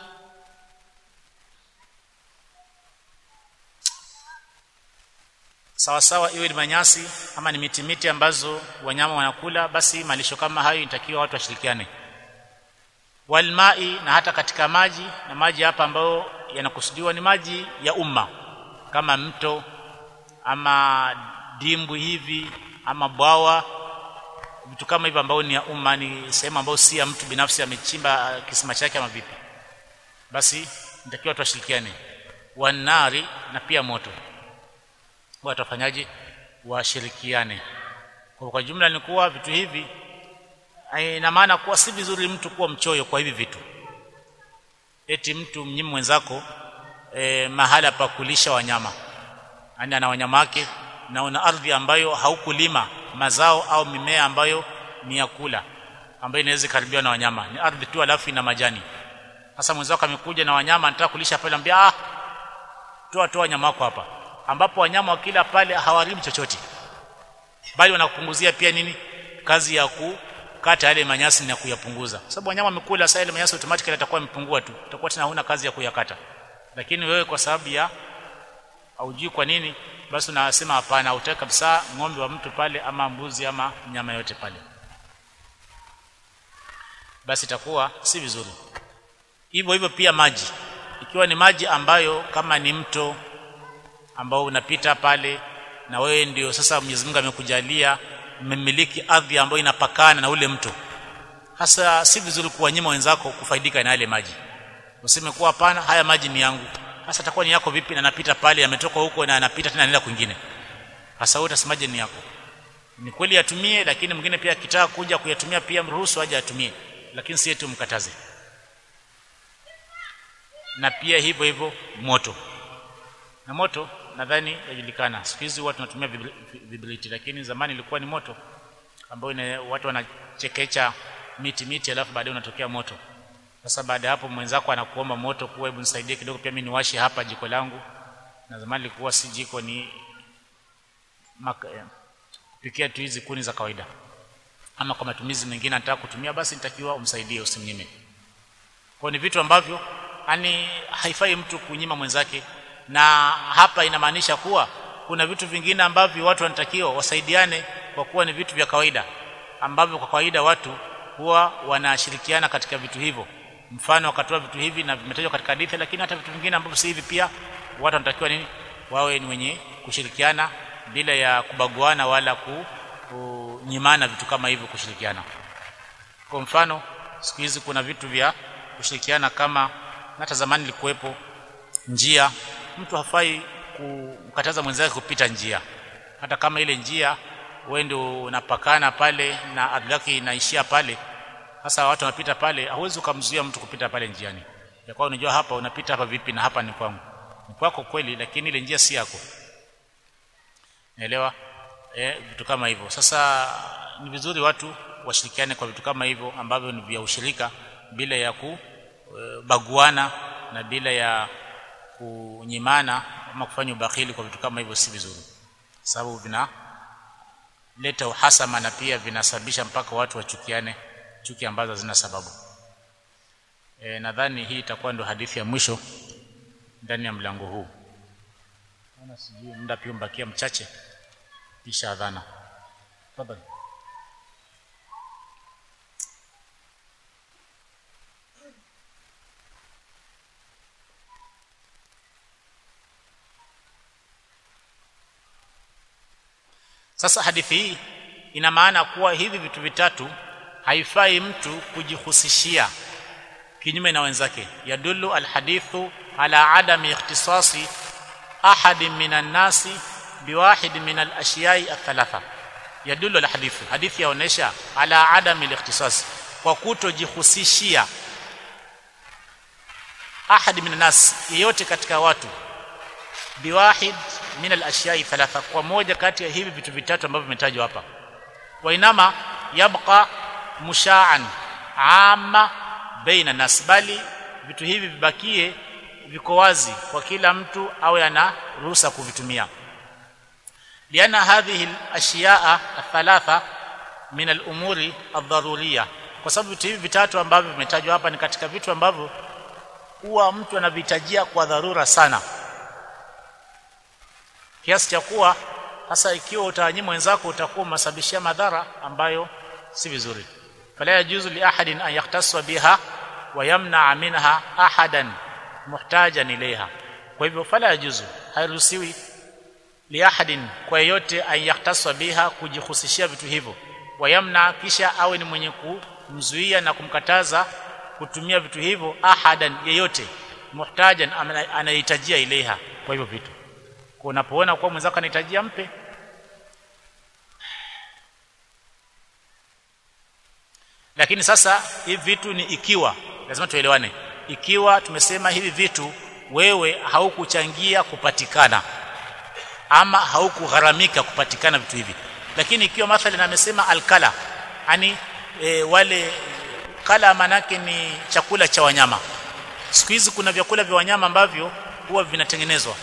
Speaker 1: sawa sawa iwe ni manyasi ama ni miti miti ambazo wanyama wanakula basi malisho kama hayo inatakiwa watu washirikiane walmai na hata katika maji na maji hapa ambayo yanakusudiwa ni maji ya umma kama mto ama dimbwi hivi ama bwawa vitu kama hivyo ambao ni ya umma ni sehemu ambayo si ya mtu binafsi amechimba kisima chake ama vipi basi nitakiwa watu washirikiane wanari na pia moto watu wafanyaje washirikiane kwa, kwa jumla ni kuwa vitu hivi ina maana kuwa si vizuri mtu kuwa mchoyo kwa hivi vitu eti mtu mnyimu mwenzako e, mahala pa kulisha wanyama yani ana wanyama wake na una ardhi ambayo haukulima mazao au mimea ambayo ni ya kula ambayo inaweza karibiwa na wanyama ni ardhi tu alafu ina majani sasa mwenzako amekuja na wanyama anataka kulisha pale ambia ah toa toa wanyama wako hapa ambapo wanyama wakila pale hawaribu chochote bali wanakupunguzia pia nini kazi ya kukata yale manyasi na kuyapunguza sababu wanyama wamekula sasa ile manyasi automatically yatakuwa yamepungua tu utakuwa tena huna kazi ya kuyakata lakini wewe kwa sababu ya haujui kwa nini basi unasema hapana utaki kabisa ng'ombe wa mtu pale ama mbuzi ama nyama yote pale basi itakuwa si vizuri hivyo hivyo pia maji ikiwa ni maji ambayo kama ni mto ambao unapita pale na wewe ndio sasa Mwenyezi Mungu amekujalia mmiliki ardhi ambayo inapakana na ule mto hasa si vizuri kuwanyima wenzako kufaidika na yale maji useme kuwa hapana haya maji ni yangu hasa atakuwa ni yako vipi na napita pale yametoka huko na anapita tena anaenda kwingine hasa wewe utasemaje ni yako ni kweli yatumie lakini mwingine pia akitaka kuja kuyatumia pia mruhusu aje atumie lakini si eti mkataze na pia hivyo hivyo moto na moto nadhani yajulikana siku hizi watu tunatumia vibriti lakini zamani ilikuwa ni moto ambao watu wanachekecha miti miti alafu baadaye unatokea moto sasa baada hapo mwenzako anakuomba moto kuwa hebu nisaidie kidogo pia mimi niwashe hapa jiko langu na zamani ilikuwa si jiko ni maka, eh, kupikia tu hizi kuni za kawaida ama kwa matumizi mengine anataka kutumia basi nitakiwa umsaidie usimnyime kwa ni vitu ambavyo yani haifai mtu kunyima mwenzake na hapa inamaanisha kuwa kuna vitu vingine ambavyo watu wanatakiwa wasaidiane kwa kuwa ni vitu vya kawaida ambavyo kwa kawaida watu huwa wanashirikiana katika vitu hivyo mfano wakatoa vitu hivi na vimetajwa katika hadithi lakini hata vitu vingine ambavyo si hivi pia watu wanatakiwa nini wawe ni wenye kushirikiana bila ya kubaguana wala kunyimana vitu kama hivyo kushirikiana kwa mfano siku hizi kuna vitu vya kushirikiana kama hata zamani ilikuwepo njia mtu hafai kumkataza mwenzake kupita njia hata kama ile njia wewe ndio unapakana pale na ardhi yake inaishia pale sasa watu wanapita pale hauwezi kumzuia mtu kupita pale njiani ya kwa unajua hapa unapita hapa vipi na hapa ni kwangu ni kwako kweli lakini ile njia si yako naelewa eh vitu kama hivyo sasa ni vizuri watu washirikiane kwa vitu kama hivyo ambavyo ni vya ushirika bila ya kubaguana na bila ya kunyimana ama kufanya ubakhili kwa vitu kama hivyo si vizuri sababu vina leta uhasama na pia vinasababisha mpaka watu wachukiane chuki ambazo zina sababu e, nadhani hii itakuwa ndo hadithi ya mwisho ndani ya mlango huu naona sijui muda pia mbakia mchache kisha adhana tafadhali Sasa hadithi hii ina maana kuwa hivi vitu vitatu haifai mtu kujihusishia kinyume na wenzake. Yadullu alhadithu ala adami ikhtisasi ahadin minan nasi biwahid min alashiyai athalatha. yadullu ala hadithi hadithi yaonesha ala adami al-ikhtisas kwa kutojihusishia ahad min nas yeyote katika watu biwahid min al-ashyai thalatha kwa moja kati ya hivi vitu vitatu ambavyo vimetajwa hapa wa inama yabqa musha'an amma baina nas bali vitu hivi vibakie viko wazi kwa kila mtu awe ana ruhusa kuvitumia liana hadhihi al-ashya'a athalatha min al-umuri ad-daruriyya kwa sababu vitu hivi vitatu ambavyo vimetajwa hapa ni katika vitu ambavyo huwa mtu anavihitajia kwa dharura sana kiasi cha kuwa hasa ikiwa utawanyima wenzako utakuwa umesababishia madhara ambayo si vizuri fala yajuzu li ahadin an yaktaswa biha wa yamna minha ahadan muhtajan ilaiha kwa hivyo fala yajuzu hairuhusiwi li ahadin kwa yeyote an yaktaswa biha kujihusishia vitu hivyo wa yamna kisha awe ni mwenye kumzuia na kumkataza kutumia vitu hivyo ahadan yeyote muhtajan anahitajia ilaiha kwa hivyo vitu kwa unapoona kwa mwenzako anahitajia mpe lakini sasa hivi vitu ni ikiwa lazima tuelewane ikiwa tumesema hivi vitu wewe haukuchangia kupatikana ama haukugharamika kupatikana vitu hivi lakini ikiwa mathalan amesema alkala yani e, wale kala manake ni chakula cha wanyama siku hizi kuna vyakula vya wanyama ambavyo huwa vinatengenezwa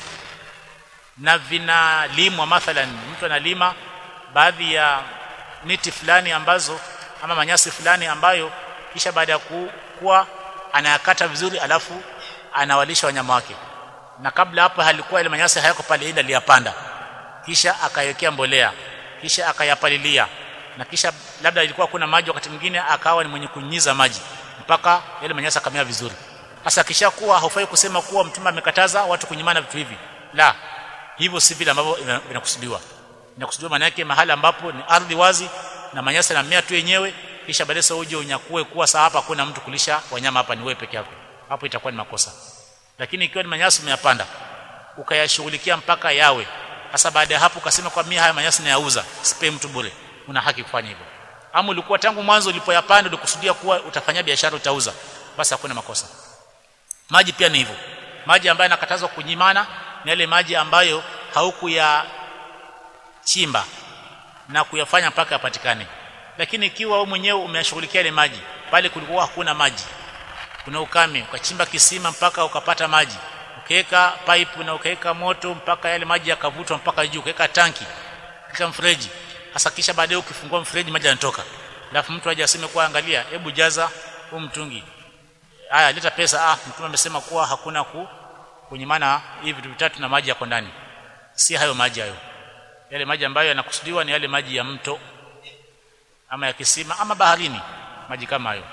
Speaker 1: na vinalimwa mathalan mtu analima baadhi ya miti fulani ambazo ama manyasi fulani ambayo kisha baada ya kuwa anayakata vizuri alafu anawalisha wanyama wake na kabla hapo halikuwa ile manyasi hayako pale ila aliyapanda kisha akaiwekea mbolea kisha akayapalilia na kisha labda ilikuwa kuna maji wakati mwingine akawa ni mwenye kunyunyiza maji mpaka yale manyasi akamea vizuri sasa kisha kuwa haufai kusema kuwa mtume amekataza watu kunyimana vitu hivi la hivyo si vile ambavyo inakusudiwa inakusudiwa maana yake mahali ambapo ni ardhi wazi na manyasi yanamea tu yenyewe kisha baadaye sasa uje unyakue kuwa saa hapa kuna mtu kulisha wanyama hapa ni wewe peke yako hapo itakuwa ni makosa lakini ikiwa ni manyasi umeyapanda ukayashughulikia mpaka yawe sasa baada ya hapo ukasema kwa mimi haya manyasi nayauza sipe mtu bure una haki kufanya hivyo ama ulikuwa tangu mwanzo ulipoyapanda ulikusudia kuwa utafanya biashara utauza basi hakuna makosa maji pia ni hivyo maji ambayo yanakatazwa kunyimana ni yale maji ambayo haukuya chimba na kuyafanya mpaka yapatikane lakini ikiwa wewe mwenyewe umeyashughulikia ile maji pale kulikuwa hakuna maji kuna ukame ukachimba kisima mpaka ukapata maji ukaweka pipe na ukaweka moto mpaka yale maji yakavutwa mpaka juu ukaweka tanki kisha mfereji hasa kisha baadaye ukifungua mfereji maji yanatoka alafu mtu aje aseme kwa angalia hebu jaza huu mtungi haya leta pesa ah mtume amesema kuwa hakuna ku kunyimana hivi vitu vitatu na maji yako ndani si hayo maji hayo yale maji ambayo yanakusudiwa ni yale maji ya mto ama ya kisima ama baharini maji kama hayo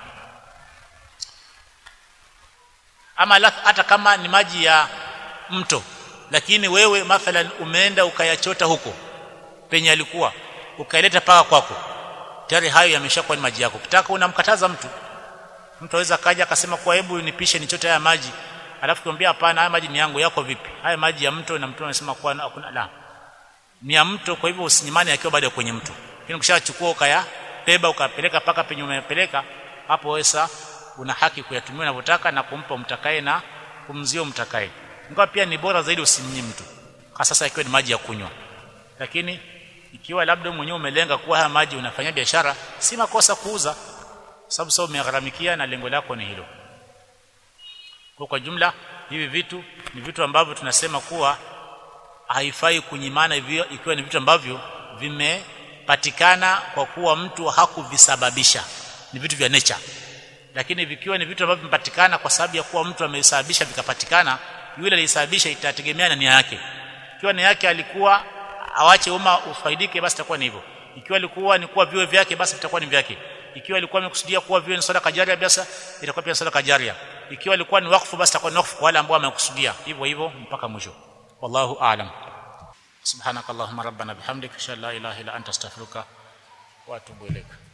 Speaker 1: ama hata kama ni maji ya mto lakini wewe mathalan umeenda ukayachota huko penye alikuwa ukaileta paka kwako tayari hayo yameshakuwa ni maji yako kitaka unamkataza mtu mtu aweza kaja akasema kwa hebu nipishe nichote haya maji alafu kumwambia hapana haya maji ni yangu yako vipi haya maji ya mto na mtu anasema kwa hakuna la ni ya mto kwa hivyo usinyimane akiwa bado kwenye mto lakini ukishachukua ukaya beba ukapeleka paka penye umepeleka hapo wewe una haki kuyatumia unavyotaka na kumpa mtakaye na kumzio mtakaye ingawa pia ni bora zaidi usimnyi mtu kwa sasa ikiwa ni maji ya kunywa lakini ikiwa labda mwenyewe umelenga kuwa haya maji unafanya biashara si makosa kuuza sababu sasa umegharamikia na lengo lako ni hilo kwa kwa jumla hivi vitu ni vitu ambavyo tunasema kuwa haifai kunyimana hivyo ikiwa ni vitu ambavyo vimepatikana kwa kuwa mtu hakuvisababisha ni vitu vya nature lakini vikiwa ni vitu ambavyo vimepatikana kwa sababu ya kuwa mtu amesababisha vikapatikana yule aliyesababisha itategemea na nia yake ikiwa nia yake alikuwa awache umma ufaidike basi itakuwa ni hivyo ikiwa alikuwa ni kuwa viwe vyake basi vitakuwa ni vyake ikiwa alikuwa amekusudia kuwa viwe ni sadaka jaria basi itakuwa pia sadaka jaria ikiwa alikuwa ni wakfu basi itakuwa ni wakfu kwa wale ambao wamekusudia hivyo hivyo mpaka mwisho wallahu aalam subhanakallahumma rabbana bihamdika ashhadu an la ilaha illa anta astaghfiruka wa atubu ilaik